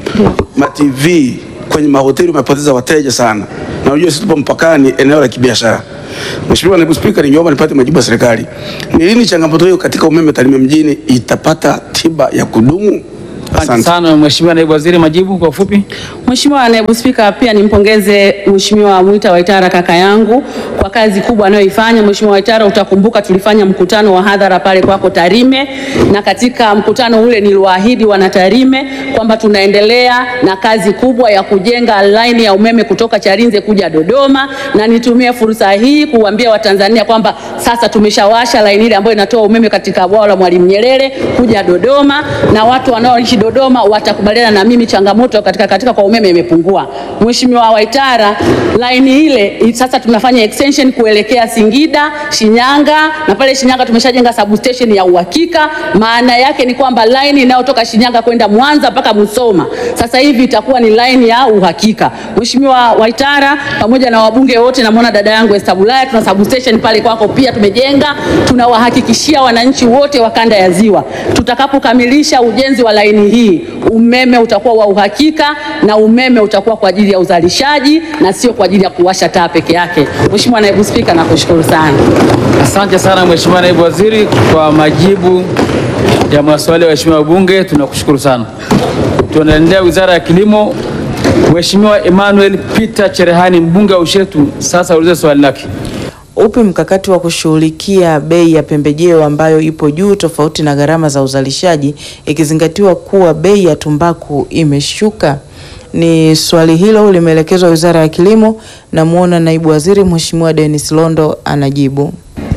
ma TV kwenye mahoteli umepoteza wateja sana, na unajua sisi tupo mpakani, eneo la kibiashara. Mheshimiwa Naibu Spika, ningeomba nipate majibu ya serikali, ni lini changamoto hiyo katika umeme Tarime mjini itapata tiba ya kudumu? Asante sana Mheshimiwa Naibu Waziri, majibu kwa ufupi. Mheshimiwa Naibu Spika, pia nimpongeze Mheshimiwa Mwita Waitara kaka yangu kwa kazi kubwa anayoifanya. Mheshimiwa Waitara, utakumbuka tulifanya mkutano wa hadhara pale kwako Tarime, na katika mkutano ule niliwaahidi wana Tarime kwamba tunaendelea na kazi kubwa ya kujenga laini ya umeme kutoka Chalinze kuja Dodoma, na nitumie fursa hii kuambia Watanzania kwamba sasa tumeshawasha laini ile ambayo inatoa umeme katika bwawa la Mwalimu Nyerere kuja Dodoma, na watu wanaoishi Dodoma watakubaliana na mimi, changamoto katika katika kwa umeme imepungua. Mheshimiwa Waitara, laini ile i- sasa tunafanya extension kuelekea Singida, Shinyanga na pale Shinyanga tumeshajenga substation ya uhakika. Maana yake ni kwamba laini inayotoka Shinyanga kwenda Mwanza mpaka Musoma sasa hivi itakuwa ni laini ya uhakika. Mheshimiwa Waitara, pamoja na wabunge wote, namwona dada yangu Esther Bulaya, tuna substation pale kwako pia tumejenga. Tunawahakikishia wananchi wote wa kanda ya Ziwa, tutakapokamilisha ujenzi wa laini hii, umeme utakuwa wa uhakika na umeme utakuwa kwa ajili ya uzalishaji na sio kwa ajili ya kuwasha taa peke yake. Mheshimiwa Naibu Spika, nakushukuru sana. Asante sana Mheshimiwa Naibu Waziri kwa majibu ya maswali ya waheshimiwa wabunge, tunakushukuru sana. Tunaendelea Wizara ya Kilimo. Mheshimiwa Emmanuel Peter Cherehani mbunge wa Ushetu sasa ulize swali lake. Upi mkakati wa kushughulikia bei ya pembejeo ambayo ipo juu tofauti na gharama za uzalishaji ikizingatiwa kuwa bei ya tumbaku imeshuka? Ni swali hilo limeelekezwa Wizara ya Kilimo. Namwona Naibu Waziri Mheshimiwa Dennis Londo anajibu.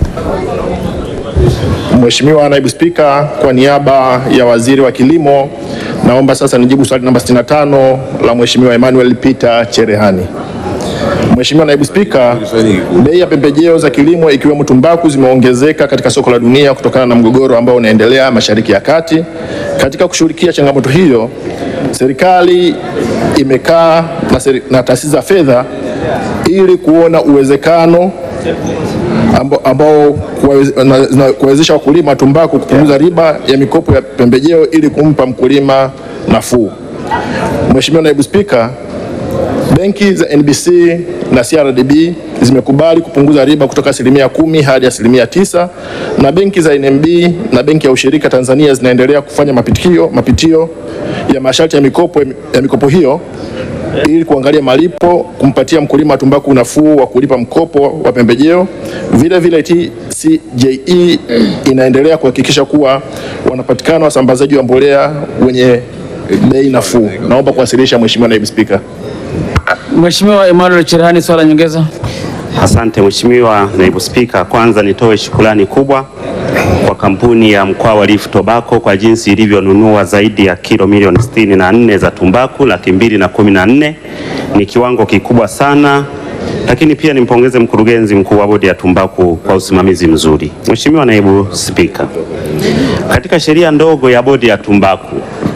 Mheshimiwa Naibu Spika, kwa niaba ya Waziri wa Kilimo, naomba sasa nijibu swali namba 65 la Mheshimiwa Emmanuel Peter Cherehani. Mheshimiwa Naibu Spika, bei ya pembejeo za kilimo ikiwemo tumbaku zimeongezeka katika soko la dunia kutokana na mgogoro ambao unaendelea Mashariki ya Kati. Katika kushughulikia changamoto hiyo, serikali imekaa na, seri- na taasisi za fedha ili kuona uwezekano ambao, ambao kuwaweze- na- na- kuwawezesha wakulima tumbaku kupunguza riba ya mikopo ya pembejeo ili kumpa mkulima nafuu. Mheshimiwa Naibu Spika, benki za NBC na CRDB zimekubali kupunguza riba kutoka asilimia kumi hadi asilimia tisa na benki za NMB na benki ya ushirika Tanzania zinaendelea kufanya mapitio, mapitio ya masharti ya mikopo, ya mikopo hiyo ili kuangalia malipo kumpatia mkulima wa tumbaku nafuu wa kulipa mkopo wa pembejeo. Vile vile TCJE inaendelea kuhakikisha kuwa wanapatikana wasambazaji wa mbolea wenye bei nafuu. Naomba kuwasilisha Mheshimiwa Naibu Spika. Mheshimiwa Emmanuel Cherehani, swala nyongeza. Asante Mheshimiwa Naibu Spika, kwanza nitoe shukrani kubwa kwa kampuni ya Mkwawa Leaf Tobacco kwa jinsi ilivyonunua zaidi ya kilo milioni sitini na nne za tumbaku laki mbili na kumi na nne ni kiwango kikubwa sana, lakini pia nimpongeze mkurugenzi mkuu wa bodi ya tumbaku kwa usimamizi mzuri. Mheshimiwa Naibu Spika, katika sheria ndogo ya bodi ya tumbaku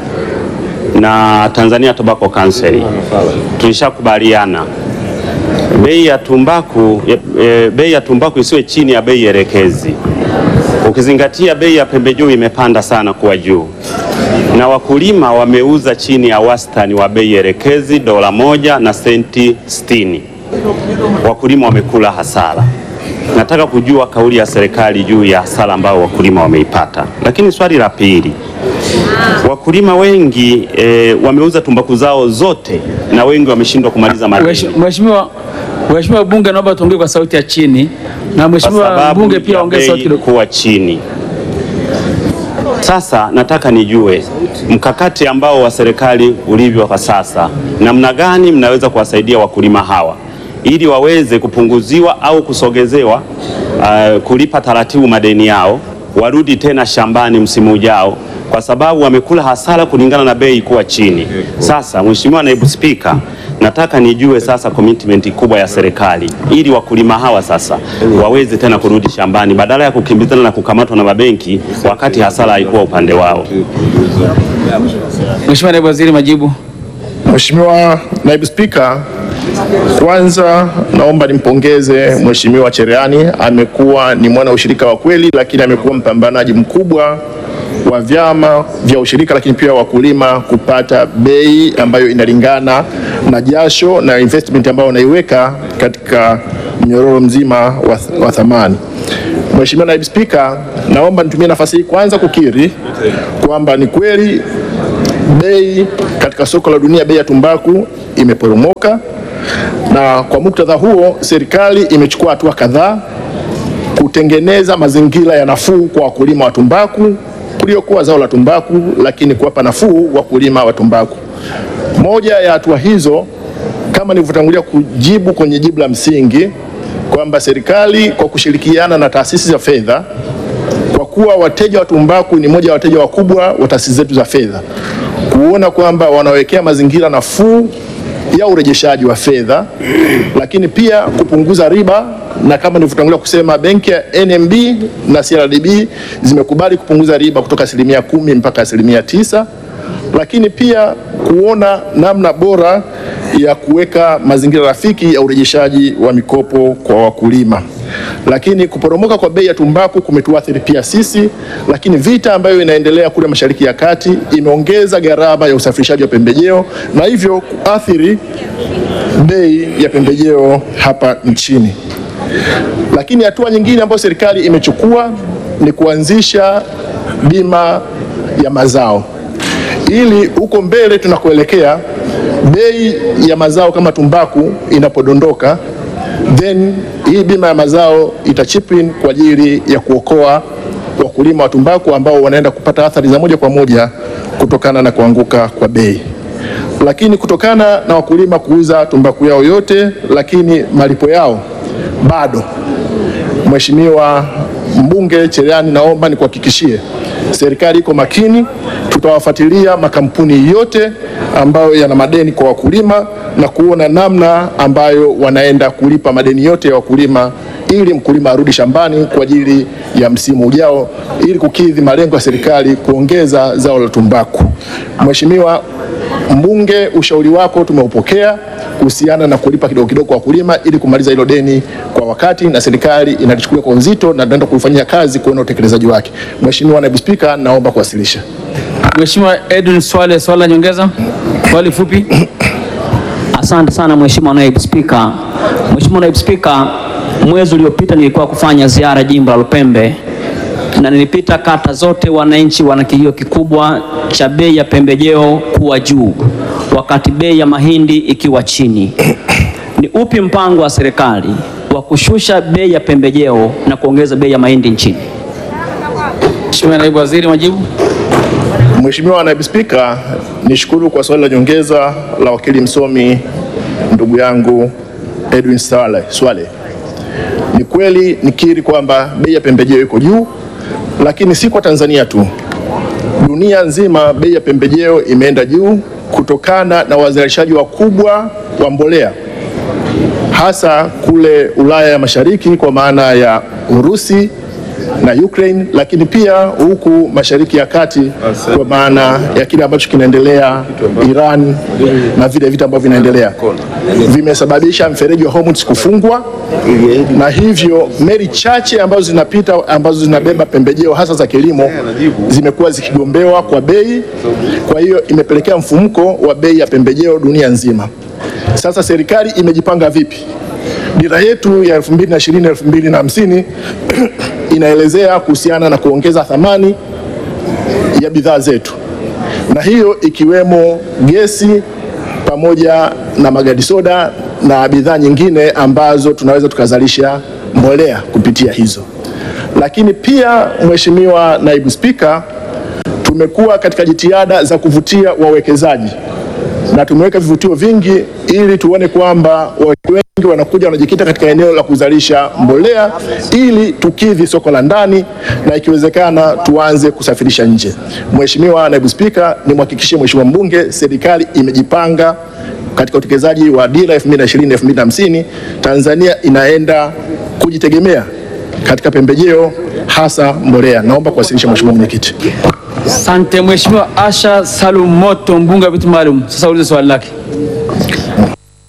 na Tanzania Tobacco Council tulishakubaliana bei ya tumbaku e, bei ya tumbaku isiwe chini ya bei elekezi, ukizingatia bei ya pembejeo imepanda sana kuwa juu, na wakulima wameuza chini ya wastani wa bei elekezi dola moja na senti sitini. Wakulima wamekula hasara. Nataka kujua kauli ya serikali juu ya hasara ambayo wakulima wameipata. Lakini swali la pili, wakulima wengi e, wameuza tumbaku zao zote na wengi wameshindwa kumaliza madeni. Mheshimiwa Mheshimiwa bunge, naomba tuongee kwa sauti ya chini, na kwa Mheshimiwa sababu mbunge pia ya ongee bei sauti kidogo. kuwa chini. Sasa nataka nijue mkakati ambao wa serikali ulivyo kwa sasa, namna gani mnaweza kuwasaidia wakulima hawa ili waweze kupunguziwa au kusogezewa uh, kulipa taratibu madeni yao, warudi tena shambani msimu ujao, kwa sababu wamekula hasara kulingana na bei kuwa chini. Sasa Mheshimiwa Naibu Spika, nataka nijue sasa commitment kubwa ya serikali ili wakulima hawa sasa waweze tena kurudi shambani badala ya kukimbizana na kukamatwa na mabenki wakati hasara haikuwa upande wao. Mheshimiwa Naibu Waziri, majibu. Mheshimiwa Naibu Spika, Kwanza naomba nimpongeze Mheshimiwa Cherehani, amekuwa ni mwana ushirika wa kweli, lakini amekuwa mpambanaji mkubwa wa vyama vya ushirika, lakini pia wakulima kupata bei ambayo inalingana na jasho na investment ambayo wanaiweka katika mnyororo mzima wa, wa thamani. Mheshimiwa Naibu Spika, naomba nitumie nafasi hii kwanza kukiri kwamba ni kweli bei katika soko la dunia, bei ya tumbaku imeporomoka, na kwa muktadha huo serikali imechukua hatua kadhaa kutengeneza mazingira ya nafuu kwa wakulima wa tumbaku kuliokuwa zao la tumbaku, lakini kuwapa nafuu wakulima wa tumbaku. Moja ya hatua hizo kama nilivyotangulia kujibu kwenye jibu la msingi kwamba serikali kwa kushirikiana na taasisi za fedha, kwa kuwa wateja wa tumbaku ni moja ya wateja wakubwa wa taasisi zetu za fedha, kuona kwamba wanawekea mazingira nafuu ya urejeshaji wa fedha, lakini pia kupunguza riba, na kama nilivyotangulia kusema benki ya NMB na CRDB zimekubali kupunguza riba kutoka asilimia kumi mpaka asilimia tisa lakini pia kuona namna bora ya kuweka mazingira rafiki ya urejeshaji wa mikopo kwa wakulima. Lakini kuporomoka kwa bei ya tumbaku kumetuathiri pia sisi, lakini vita ambayo inaendelea kule Mashariki ya Kati imeongeza gharama ya usafirishaji wa pembejeo na hivyo kuathiri bei ya pembejeo hapa nchini. Lakini hatua nyingine ambayo serikali imechukua ni kuanzisha bima ya mazao ili huko mbele tunakoelekea bei ya mazao kama tumbaku inapodondoka, then hii bima ya mazao ita chip in kwa ajili ya kuokoa wakulima wa tumbaku ambao wanaenda kupata athari za moja kwa moja kutokana na kuanguka kwa bei. Lakini kutokana na wakulima kuuza tumbaku yao yote, lakini malipo yao bado, Mheshimiwa Mbunge Cherehani, naomba nikuhakikishie serikali iko makini tutawafuatilia makampuni yote ambayo yana madeni kwa wakulima na kuona namna ambayo wanaenda kulipa madeni yote ya wakulima ili mkulima arudi shambani kwa ajili ya msimu ujao ili kukidhi malengo ya serikali kuongeza zao la tumbaku. Mheshimiwa Mbunge, ushauri wako tumeupokea kuhusiana na kulipa kidogo kidogo kwa wakulima ili kumaliza hilo deni kwa wakati, na serikali inalichukulia kwa uzito na tunaenda kulifanyia kazi kuona utekelezaji wake. Mheshimiwa Naibu Spika, naomba kuwasilisha. Mheshimiwa Edwin Swale, swali la nyongeza, swali fupi. Asante sana Mheshimiwa Naibu Spika. Mheshimiwa Naibu Spika, mwezi uliopita nilikuwa kufanya ziara jimbo la Lupembe na nilipita kata zote, wananchi wana kilio kikubwa cha bei ya pembejeo kuwa juu wakati bei ya mahindi ikiwa chini. Ni upi mpango wa serikali wa kushusha bei ya pembejeo na kuongeza bei ya mahindi nchini? Mheshimiwa Naibu Waziri, majibu. Mheshimiwa Naibu Spika, nishukuru kwa swali la nyongeza la wakili msomi ndugu yangu Edwin Swale. Swale. Ni kweli nikiri kwamba bei ya pembejeo iko juu, lakini si kwa Tanzania tu, dunia nzima bei ya pembejeo imeenda juu kutokana na wazalishaji wakubwa wa mbolea hasa kule Ulaya ya Mashariki kwa maana ya Urusi na Ukraine, lakini pia huku Mashariki ya Kati kwa maana ya kile ambacho kinaendelea Iran na vile vita ambavyo vinaendelea vimesababisha mfereji wa Hormuz kufungwa, na hivyo meli chache ambazo zinapita ambazo zinabeba pembejeo hasa za kilimo zimekuwa zikigombewa kwa bei. Kwa hiyo imepelekea mfumuko wa bei ya pembejeo dunia nzima. Sasa serikali imejipanga vipi? Dira yetu ya 2020 2050 inaelezea kuhusiana na kuongeza thamani ya bidhaa zetu, na hiyo ikiwemo gesi pamoja na magadi soda na bidhaa nyingine ambazo tunaweza tukazalisha mbolea kupitia hizo. Lakini pia, Mheshimiwa Naibu Spika, tumekuwa katika jitihada za kuvutia wawekezaji na tumeweka vivutio vingi ili tuone kwamba wengi wanakuja wanajikita katika eneo la kuzalisha mbolea ili tukidhi soko la ndani na ikiwezekana tuanze kusafirisha nje. Mheshimiwa Naibu Spika, nimhakikishie Mheshimiwa mbunge serikali imejipanga katika utekelezaji wa dira 2020 2050. Tanzania inaenda kujitegemea katika pembejeo hasa mbolea. Naomba kuwasilisha Mheshimiwa Mwenyekiti. Asante Mheshimiwa Asha Salum Moto, mbunge wa viti maalum, sasa ulize swali lake.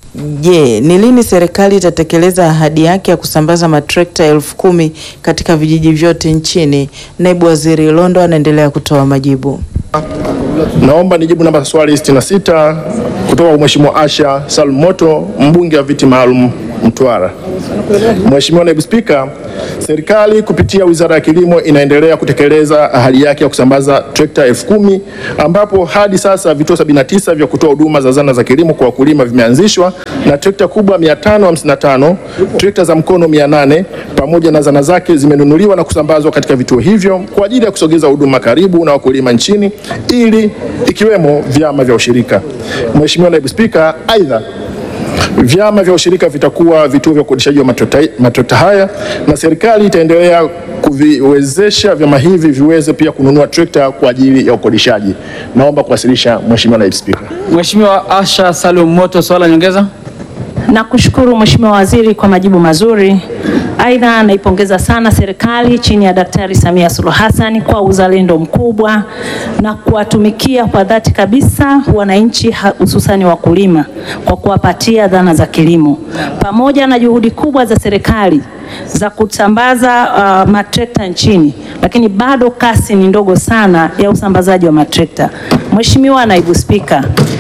Je, ni lini serikali itatekeleza ahadi yake ya kusambaza matrekta elfu kumi katika vijiji vyote nchini? Naibu Waziri Londo anaendelea kutoa majibu. Naomba nijibu namba swali 66 kutoka kwa Mheshimiwa Asha Salum Moto, mbunge wa viti maalum Mtwara. Mheshimiwa Naibu Spika, serikali kupitia Wizara ya Kilimo inaendelea kutekeleza ahadi yake ya kusambaza trekta elfu kumi ambapo hadi sasa vituo 79 vya kutoa huduma za zana za kilimo kwa wakulima vimeanzishwa na trekta kubwa 555, trekta za mkono 800 pamoja na zana zake zimenunuliwa na kusambazwa katika vituo hivyo kwa ajili ya kusogeza huduma karibu na wakulima nchini ili ikiwemo vyama vya ushirika. Mheshimiwa Naibu Spika, aidha vyama vya ushirika vitakuwa vituo vya ukodishaji wa matrekta matrekta haya na serikali itaendelea kuviwezesha vyama hivi viweze pia kununua trekta kwa ajili ya ukodishaji. Naomba kuwasilisha Mheshimiwa Naibu Spika. Mheshimiwa Asha Salum Moto, swala nyongeza. Nakushukuru Mheshimiwa Waziri kwa majibu mazuri. Aidha, naipongeza sana serikali chini ya Daktari Samia Suluhu Hassan kwa uzalendo mkubwa na kuwatumikia kwa dhati kabisa wananchi ha- hususani wakulima kwa kuwapatia dhana za kilimo pamoja na juhudi kubwa za serikali za kusambaza uh, matrekta nchini, lakini bado kasi ni ndogo sana ya usambazaji wa matrekta. Mheshimiwa Naibu Spika,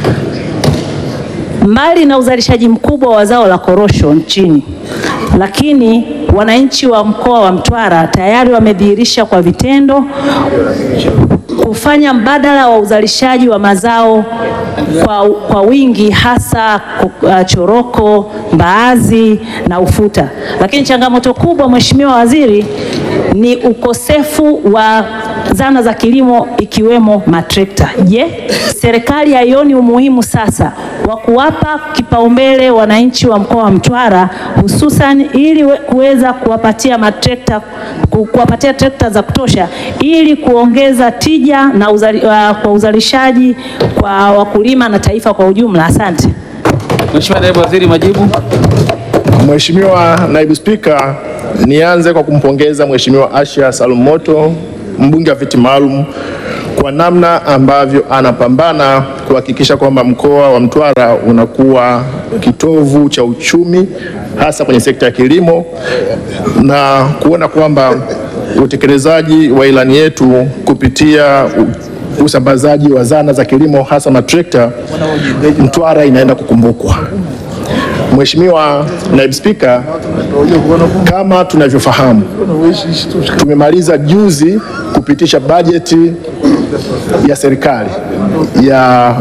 mbali na uzalishaji mkubwa wa zao la korosho nchini, lakini wananchi wa mkoa wa Mtwara tayari wamedhihirisha kwa vitendo kufanya mbadala wa uzalishaji wa mazao kwa, kwa wingi hasa uh, choroko, mbaazi na ufuta. Lakini changamoto kubwa Mheshimiwa Waziri ni ukosefu wa zana za kilimo ikiwemo matrekta. Je, serikali haioni umuhimu sasa wa kuwapa kipaumbele wananchi wa mkoa wa Mtwara hususan ili we- kuweza kuwapatia matrekta ku- kuwapatia trekta za kutosha ili kuongeza tija na uzali, uh, kwa uzalishaji kwa wakulima na taifa kwa ujumla. Asante. Mheshimiwa Naibu Waziri, majibu. Mheshimiwa Naibu Spika, nianze kwa kumpongeza Mheshimiwa Asha Salum Moto, mbunge wa viti maalum kwa namna ambavyo anapambana kuhakikisha kwamba mkoa wa Mtwara unakuwa kitovu cha uchumi hasa kwenye sekta ya kilimo na kuona kwamba utekelezaji wa ilani yetu kupitia u- usambazaji wa zana za kilimo hasa matrekta, Mtwara inaenda kukumbukwa. Mheshimiwa Naibu Spika, kama tunavyofahamu, tumemaliza juzi kupitisha bajeti ya serikali ya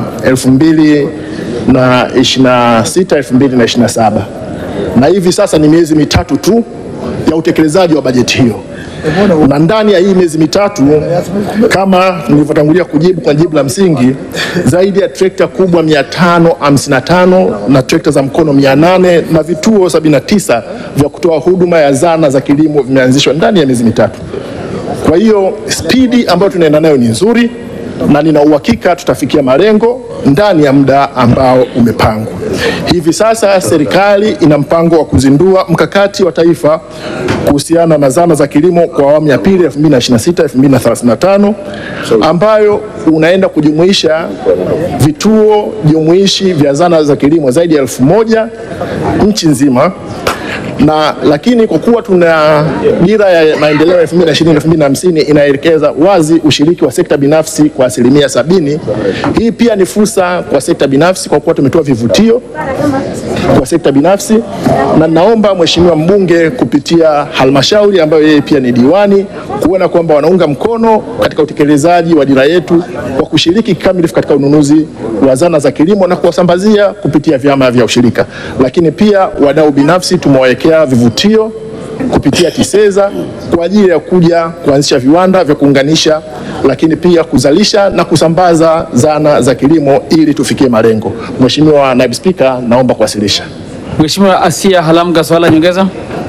2026 2027 na hivi sasa ni miezi mitatu tu ya utekelezaji wa bajeti hiyo na ndani ya hii miezi mitatu kama nilivyotangulia kujibu kwa jibu la msingi, zaidi ya trekta kubwa 555 na trekta za mkono 800 na vituo 79 vya kutoa huduma ya zana za kilimo vimeanzishwa ndani ya miezi mitatu. Kwa hiyo spidi ambayo tunaenda nayo ni nzuri na nina uhakika tutafikia malengo ndani ya muda ambao umepangwa. Hivi sasa serikali ina mpango wa kuzindua mkakati wa taifa kuhusiana na zana za kilimo kwa awamu ya pili 2026 2035 ambayo unaenda kujumuisha vituo jumuishi vya zana za kilimo zaidi ya elfu moja nchi nzima na lakini kwa kuwa tuna dira ya maendeleo ya 2020 2050 inaelekeza wazi ushiriki wa sekta binafsi kwa asilimia sabini. Hii pia ni fursa kwa sekta binafsi kwa kuwa tumetoa vivutio kwa sekta binafsi, na naomba mheshimiwa mbunge kupitia halmashauri ambayo yeye pia ni diwani kuona kwamba wanaunga mkono katika utekelezaji wa dira yetu kwa kushiriki kikamilifu katika ununuzi wa zana za kilimo na kuwasambazia kupitia vyama vya ushirika, lakini pia wadau binafsi tumewawekea vivutio kupitia TISEZA kwa ajili ya kuja kuanzisha viwanda vya kuunganisha, lakini pia kuzalisha na kusambaza zana za kilimo ili tufikie malengo. Mheshimiwa Naibu Spika, naomba kuwasilisha. Mheshimiwa Asia Halamga, swala nyongeza.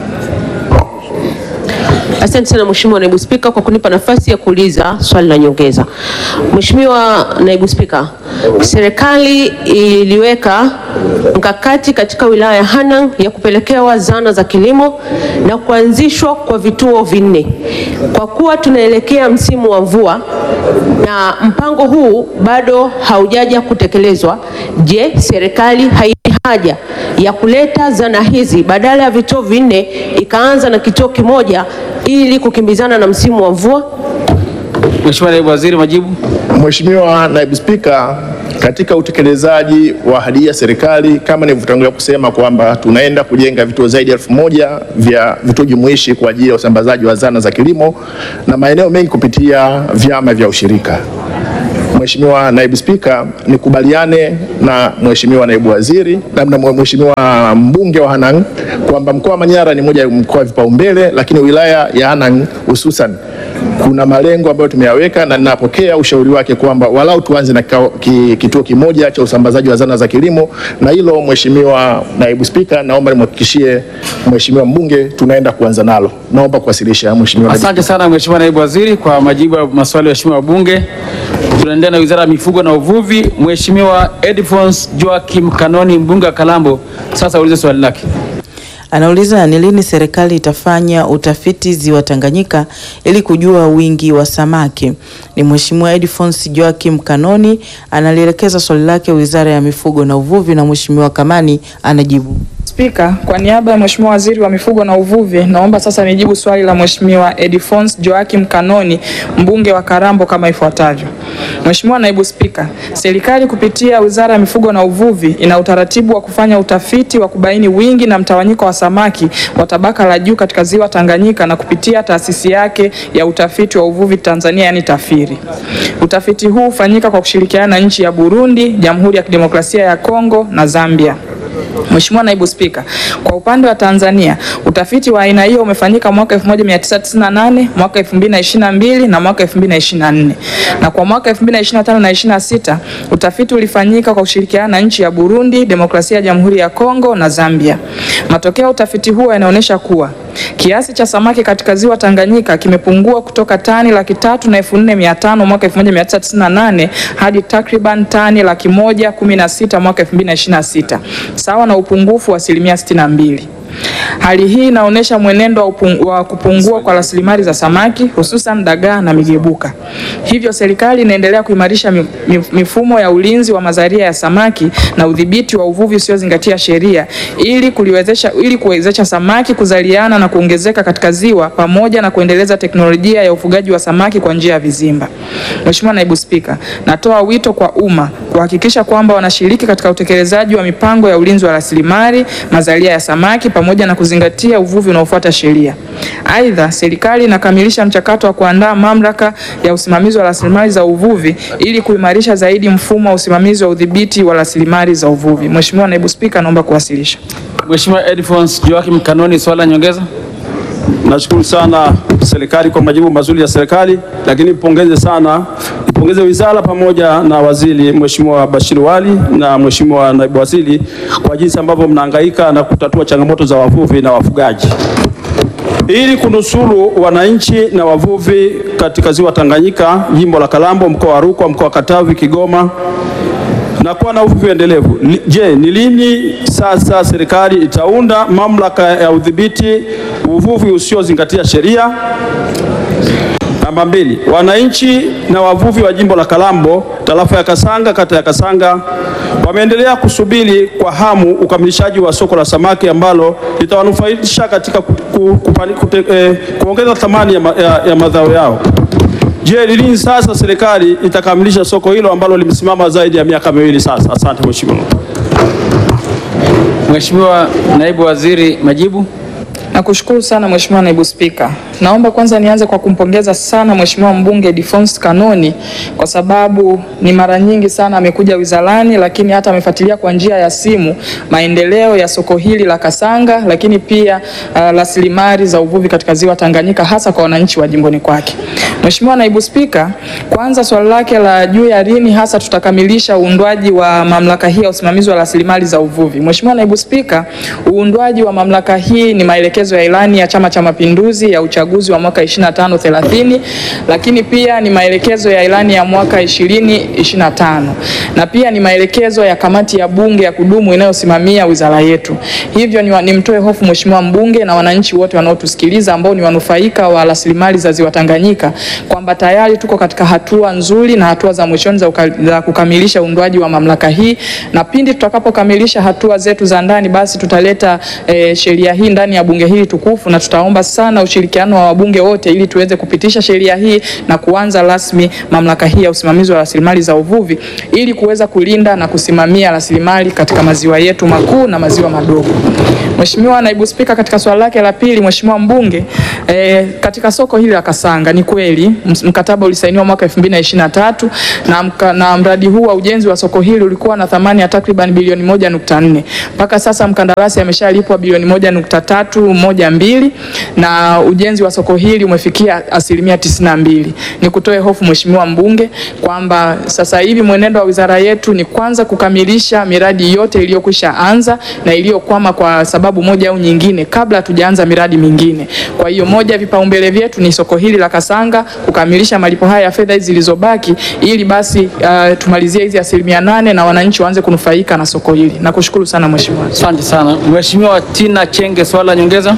Asante sana Mheshimiwa Naibu Spika kwa kunipa nafasi ya kuuliza swali la nyongeza. Mheshimiwa Naibu Spika, serikali iliweka mkakati katika wilaya ya Hanang ya kupelekewa zana za kilimo na kuanzishwa kwa vituo vinne. Kwa kuwa tunaelekea msimu wa mvua na mpango huu bado haujaja kutekelezwa, je, serikali hai haja ya kuleta zana hizi badala ya vituo vinne ikaanza na kituo kimoja ili kukimbizana na msimu wa mvua? Mheshimiwa Naibu Waziri, majibu. Mheshimiwa Naibu Spika, katika utekelezaji wa ahadi ya serikali kama nilivyotangulia kusema kwamba tunaenda kujenga vituo zaidi ya elfu moja vya vituo jumuishi kwa ajili ya usambazaji wa zana za kilimo na maeneo mengi kupitia vyama vya ushirika. Mheshimiwa Naibu Spika, nikubaliane na Mheshimiwa Naibu Waziri na na Mheshimiwa mbunge wa Hanang kwamba mkoa wa Manyara ni moja ya mkoa wa vipaumbele, lakini wilaya ya Hanang hususan kuna malengo ambayo tumeyaweka na ninapokea ushauri wake kwamba walau tuanze na kikao- ki- kituo kimoja cha usambazaji wa zana za kilimo, na hilo Mheshimiwa Naibu Spika, naomba nimhakikishie Mheshimiwa mbunge tunaenda kuanza nalo. Naomba kuwasilisha Mheshimiwa Naibu Asante sana Mheshimiwa Naibu Waziri kwa majibu ya maswali ya waheshimiwa wabunge. Tunaendelea na Wizara ya Mifugo na Uvuvi. Mheshimiwa Edfons Joachim Kanoni, mbunge wa Kalambo, sasa ulize swali lake. Anauliza ni lini serikali itafanya utafiti ziwa Tanganyika ili kujua wingi wa samaki. Ni Mheshimiwa Edfons Joachim Kanoni analielekeza swali lake Wizara ya Mifugo na Uvuvi na Mheshimiwa Kamani anajibu. Spika, kwa niaba ya Mheshimiwa Waziri wa Mifugo na Uvuvi, naomba sasa nijibu swali la Mheshimiwa Edifons Joachim Kanoni, mbunge wa Karambo kama ifuatavyo. Mheshimiwa Naibu Spika, serikali kupitia Wizara ya Mifugo na Uvuvi ina utaratibu wa kufanya utafiti wa kubaini wingi na mtawanyiko wa samaki wa tabaka la juu katika ziwa Tanganyika na kupitia taasisi yake ya utafiti wa uvuvi Tanzania, yani TAFIRI. Utafiti huu hufanyika kwa kushirikiana na nchi ya Burundi, Jamhuri ya Kidemokrasia ya Kongo na Zambia. Mheshimiwa Naibu Spika, kwa upande wa Tanzania utafiti wa aina hiyo umefanyika mwaka 1998, mwaka 2022 na mwaka 2024. Na kwa mwaka 2025 na 26 utafiti ulifanyika kwa kushirikiana na nchi ya Burundi, Demokrasia ya Jamhuri ya Kongo na Zambia. Matokeo ya utafiti huo yanaonyesha kuwa kiasi cha samaki katika ziwa Tanganyika kimepungua kutoka tani laki tatu na elfu nne mia tano mwaka 1998 hadi takriban tani laki moja kumi na sita mwaka 2026 sawa na upungufu wa asilimia 62. Hali hii inaonyesha mwenendo wa, upung wa kupungua kwa rasilimali za samaki hususan dagaa na migebuka. Hivyo serikali inaendelea kuimarisha mi- mi- mifumo ya ulinzi wa mazalia ya samaki na udhibiti wa uvuvi usiozingatia sheria ili kuliwezesha ili kuwezesha samaki kuzaliana na kuongezeka katika ziwa pamoja na kuendeleza teknolojia ya ufugaji wa samaki kwa njia ya vizimba. Mheshimiwa Naibu Spika, natoa wito kwa umma kuhakikisha kwamba wanashiriki katika utekelezaji wa mipango ya ulinzi wa rasilimali mazalia ya samaki pamoja na kuzingatia uvuvi unaofuata sheria. Aidha, serikali inakamilisha mchakato wa kuandaa mamlaka ya usimamizi wa rasilimali za uvuvi ili kuimarisha zaidi mfumo wa usimamizi wa udhibiti wa rasilimali za uvuvi. Mheshimiwa Naibu Spika, naomba kuwasilisha. Mheshimiwa Edfons Joachim Kanoni, swali la nyongeza. Nashukuru sana serikali kwa majibu mazuri ya serikali, lakini nipongeze sana, nipongeze wizara pamoja na waziri Mheshimiwa Bashir Wali na Mheshimiwa naibu waziri kwa jinsi ambavyo mnahangaika na kutatua changamoto za wavuvi na wafugaji ili kunusuru wananchi na wavuvi katika ziwa Tanganyika, jimbo la Kalambo, mkoa wa Rukwa, mkoa wa Katavi, Kigoma na kuwa na uvuvi endelevu. Li- Je, ni lini sasa serikali itaunda mamlaka ya udhibiti uvuvi usiozingatia sheria? Namba mbili, wananchi na wavuvi wa jimbo la Kalambo, tarafa ya Kasanga, kata ya Kasanga wameendelea kusubiri kwa hamu ukamilishaji wa soko la samaki ambalo litawanufaisha katika ku, ku, kupani, kute, eh, kuongeza thamani ya, ma, ya, ya mazao yao. Je, ni lini sasa serikali itakamilisha soko hilo ambalo limesimama zaidi ya miaka miwili sasa? Asante Mheshimiwa. Mheshimiwa Naibu Waziri, majibu. Nakushukuru sana Mheshimiwa Naibu Spika. Naomba kwanza nianze kwa kumpongeza sana Mheshimiwa mbunge Defonse Kanoni kwa sababu ni mara nyingi sana amekuja wizarani, lakini hata amefuatilia kwa njia ya simu maendeleo ya soko hili la Kasanga, lakini pia uh, rasilimali za uvuvi katika ziwa Tanganyika hasa kwa wananchi wa jimboni kwake. Mheshimiwa Naibu Spika, kwanza swali lake la juu ya lini hasa tutakamilisha uundwaji wa mamlaka hii ya usimamizi wa rasilimali za uvuvi. Mheshimiwa Naibu Spika, uundwaji wa mamlaka hii ni maelekezo ya ilani ya Chama cha Mapinduzi ya uchaguzi wa mwaka 25 30, lakini pia ni maelekezo ya ilani ya mwaka 2025 na pia ni maelekezo ya kamati ya bunge ya kudumu inayosimamia wizara yetu. Hivyo ni nimtoe hofu Mheshimiwa mbunge na wananchi wote wanaotusikiliza ambao ni wanufaika wa rasilimali za ziwa Tanganyika kwamba kwamba tayari tuko katika hatua nzuri na hatua za mwishoni za, uka- za kukamilisha uundwaji wa mamlaka hii, na pindi tutakapokamilisha hatua zetu za ndani, basi tutaleta eh, sheria hii ndani ya bunge hili tukufu, na tutaomba sana ushirikiano wa wabunge wote ili tuweze kupitisha sheria hii na kuanza rasmi mamlaka hii ya usimamizi wa rasilimali za uvuvi ili kuweza kulinda na kusimamia rasilimali katika maziwa yetu makuu na maziwa madogo. Mheshimiwa Naibu Spika, katika swali lake la pili, Mheshimiwa mbunge eh, katika soko hili la Kasanga ni kweli ms- mkataba ulisainiwa mwaka 2023 na, mka, na mradi huu wa ujenzi wa soko hili ulikuwa na thamani ya takriban bilioni 1.4. Mpaka sasa mkandarasi ameshalipwa bilioni 1.312 na ujenzi wa soko hili umefikia asilimia 92. Ni kutoe hofu Mheshimiwa mbunge kwamba sasa hivi mwenendo wa wizara yetu ni kwanza kukamilisha miradi yote iliyokwisha anza na iliyokwama kwa sababu moja au nyingine kabla hatujaanza miradi mingine. Kwa hiyo moja ya vipaumbele vyetu ni soko hili la Kasanga kukamilisha malipo haya ya fedha hizi zilizobaki ili basi uh, tumalizie hizi asilimia nane na wananchi waanze kunufaika na soko hili. Nakushukuru sana Mheshimiwa. Asante sana Mheshimiwa Tina Chenge, swali la nyongeza.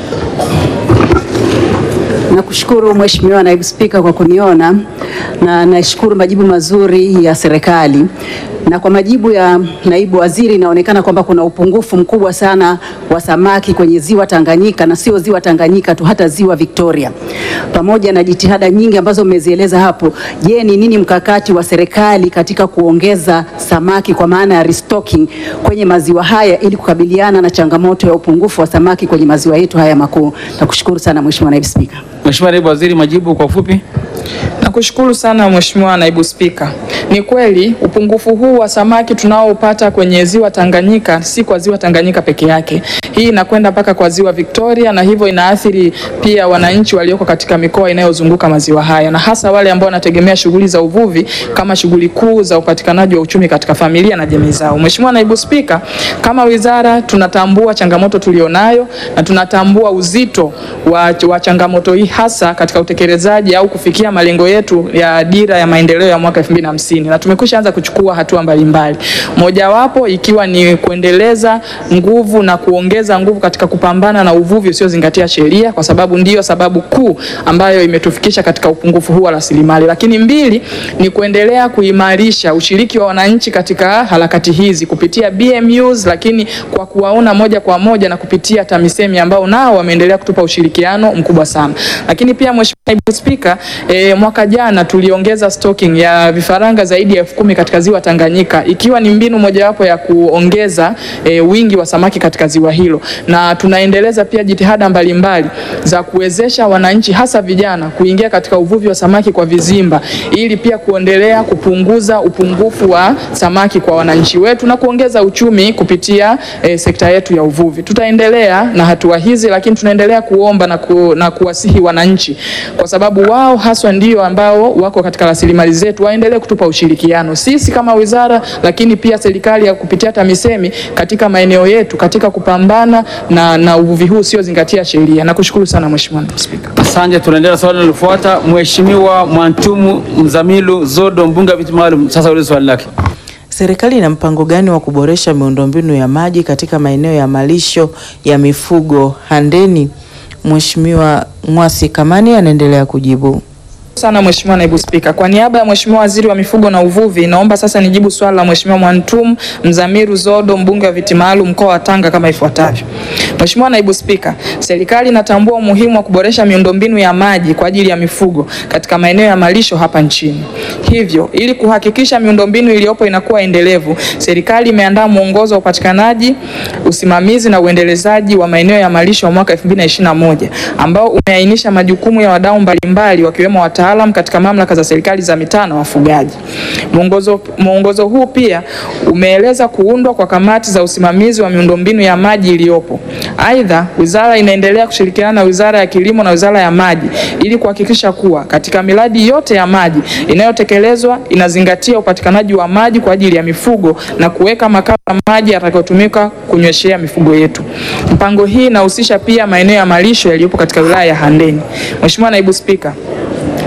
Nakushukuru Mheshimiwa Naibu Spika kwa kuniona na nashukuru majibu mazuri ya serikali. Na kwa majibu ya naibu waziri, inaonekana kwamba kuna upungufu mkubwa sana wa samaki kwenye ziwa Tanganyika na sio ziwa Tanganyika tu, hata ziwa Victoria. Pamoja na jitihada nyingi ambazo mmezieleza hapo, je, ni nini mkakati wa serikali katika kuongeza samaki kwa maana ya restocking kwenye maziwa haya ili kukabiliana na changamoto ya upungufu wa samaki kwenye maziwa yetu haya makuu? Nakushukuru sana Mheshimiwa Naibu Spika. Mheshimiwa Naibu Waziri, majibu kwa ufupi. Nakushukuru sana Mheshimiwa Naibu Spika. Ni kweli upungufu huu wa samaki tunaopata kwenye ziwa Tanganyika si kwa ziwa Tanganyika peke yake. Hii inakwenda mpaka kwa ziwa Victoria na hivyo inaathiri pia wananchi walioko katika mikoa inayozunguka maziwa haya na hasa wale ambao wanategemea shughuli za uvuvi kama shughuli kuu za upatikanaji wa uchumi katika familia na jamii zao. Mheshimiwa Naibu Spika, kama wizara tunatambua changamoto tulionayo na tunatambua uzito wa, wa changamoto hii hasa katika utekelezaji au kufikia malengo yetu ya dira ya maendeleo ya mwaka 2050 na tumekwisha anza kuchukua hatua mbalimbali, mojawapo ikiwa ni kuendeleza nguvu na kuongeza nguvu katika kupambana na uvuvi usiozingatia sheria, kwa sababu ndiyo sababu kuu ambayo imetufikisha katika upungufu huu wa rasilimali. Lakini mbili ni kuendelea kuimarisha ushiriki wa wananchi katika harakati hizi kupitia BMUs, lakini kwa kuwaona moja kwa moja na kupitia TAMISEMI ambao nao wameendelea kutupa ushirikiano mkubwa sana. Lakini pia Mheshimiwa Naibu Spika, e, mwaka jana tuliongeza stocking ya vifaranga zaidi ya elfu kumi katika ziwa Tanganyika ikiwa ni mbinu mojawapo ya kuongeza e, wingi wa samaki katika ziwa hilo, na tunaendeleza pia jitihada mbalimbali za kuwezesha wananchi hasa vijana kuingia katika uvuvi wa samaki kwa vizimba ili pia kuendelea kupunguza upungufu wa samaki kwa wananchi wetu na kuongeza uchumi kupitia e, sekta yetu ya uvuvi. Tutaendelea na hatua hizi, lakini tunaendelea kuomba na, ku, na kuwasihi wananchi kwa sababu wao haswa ndio ambao wako katika rasilimali zetu, waendelee kutupa ushirikiano sisi kama wizara, lakini pia serikali ya kupitia TAMISEMI katika maeneo yetu katika kupambana na, na uvuvi huu usiozingatia sheria. Nakushukuru sana Mheshimiwa Naibu Spika. Asante, tunaendelea swali linalofuata. Mheshimiwa Mwantumu Mzamilu Zodo, mbunge wa viti maalum, sasa ulize swali lake. Serikali ina mpango gani wa kuboresha miundombinu ya maji katika maeneo ya malisho ya mifugo Handeni? Mheshimiwa Mwasi Kamani anaendelea kujibu. sana Mheshimiwa Naibu Spika. Kwa niaba ya Mheshimiwa Waziri wa Mifugo na Uvuvi, naomba sasa nijibu swali la Mheshimiwa Mwantum Mzamiru Zodo, mbunge wa viti maalum mkoa wa Tanga kama ifuatavyo. Mheshimiwa Naibu Spika, serikali inatambua umuhimu wa kuboresha miundombinu ya maji kwa ajili ya mifugo katika maeneo ya malisho hapa nchini. Hivyo, ili kuhakikisha miundombinu iliyopo inakuwa endelevu, serikali imeandaa mwongozo wa upatikanaji, usimamizi na uendelezaji wa maeneo ya malisho wa mwaka 2021 ambao umeainisha majukumu ya wadau mbalimbali wakiwemo wataalam katika mamlaka za serikali za mitaa na wafugaji. Mwongozo, mwongozo huu pia umeeleza kuundwa kwa kamati za usimamizi wa miundombinu ya maji iliyopo. Aidha, wizara inaendelea kushirikiana na Wizara ya Kilimo na Wizara ya Maji ili kuhakikisha kuwa katika miradi yote ya maji inayotekelezwa inazingatia upatikanaji wa maji kwa ajili ya mifugo na kuweka makao ya maji yatakayotumika kunyweshea mifugo yetu. Mpango hii inahusisha pia maeneo ya malisho yaliyopo katika wilaya ya Handeni. Mheshimiwa Naibu Spika,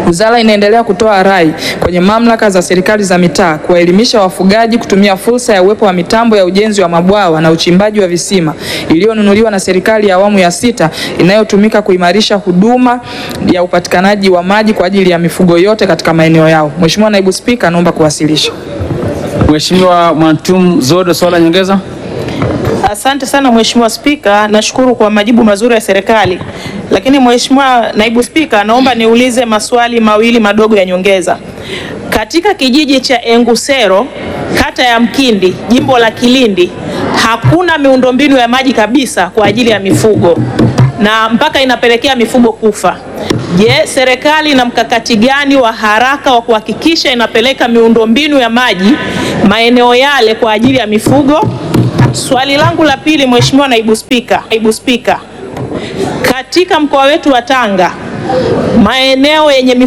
Wizara inaendelea kutoa rai kwenye mamlaka za serikali za mitaa kuwaelimisha wafugaji kutumia fursa ya uwepo wa mitambo ya ujenzi wa mabwawa na uchimbaji wa visima iliyonunuliwa na serikali ya awamu ya sita inayotumika kuimarisha huduma ya upatikanaji wa maji kwa ajili ya mifugo yote katika maeneo yao. Mheshimiwa Naibu Spika, naomba kuwasilisha. Mheshimiwa Mwantum Zodo, swala la nyongeza. Asante sana Mheshimiwa Spika, nashukuru kwa majibu mazuri ya serikali. Lakini Mheshimiwa Naibu Spika, naomba niulize maswali mawili madogo ya nyongeza. Katika kijiji cha Engusero, kata ya Mkindi, jimbo la Kilindi, hakuna miundombinu ya maji kabisa kwa ajili ya mifugo na mpaka inapelekea mifugo kufa. Je, serikali ina mkakati gani wa haraka wa kuhakikisha inapeleka miundombinu ya maji maeneo yale kwa ajili ya mifugo? Swali langu la pili, Mheshimiwa Naibu Spika, Naibu Spika, katika mkoa wetu wa Tanga maeneo yenye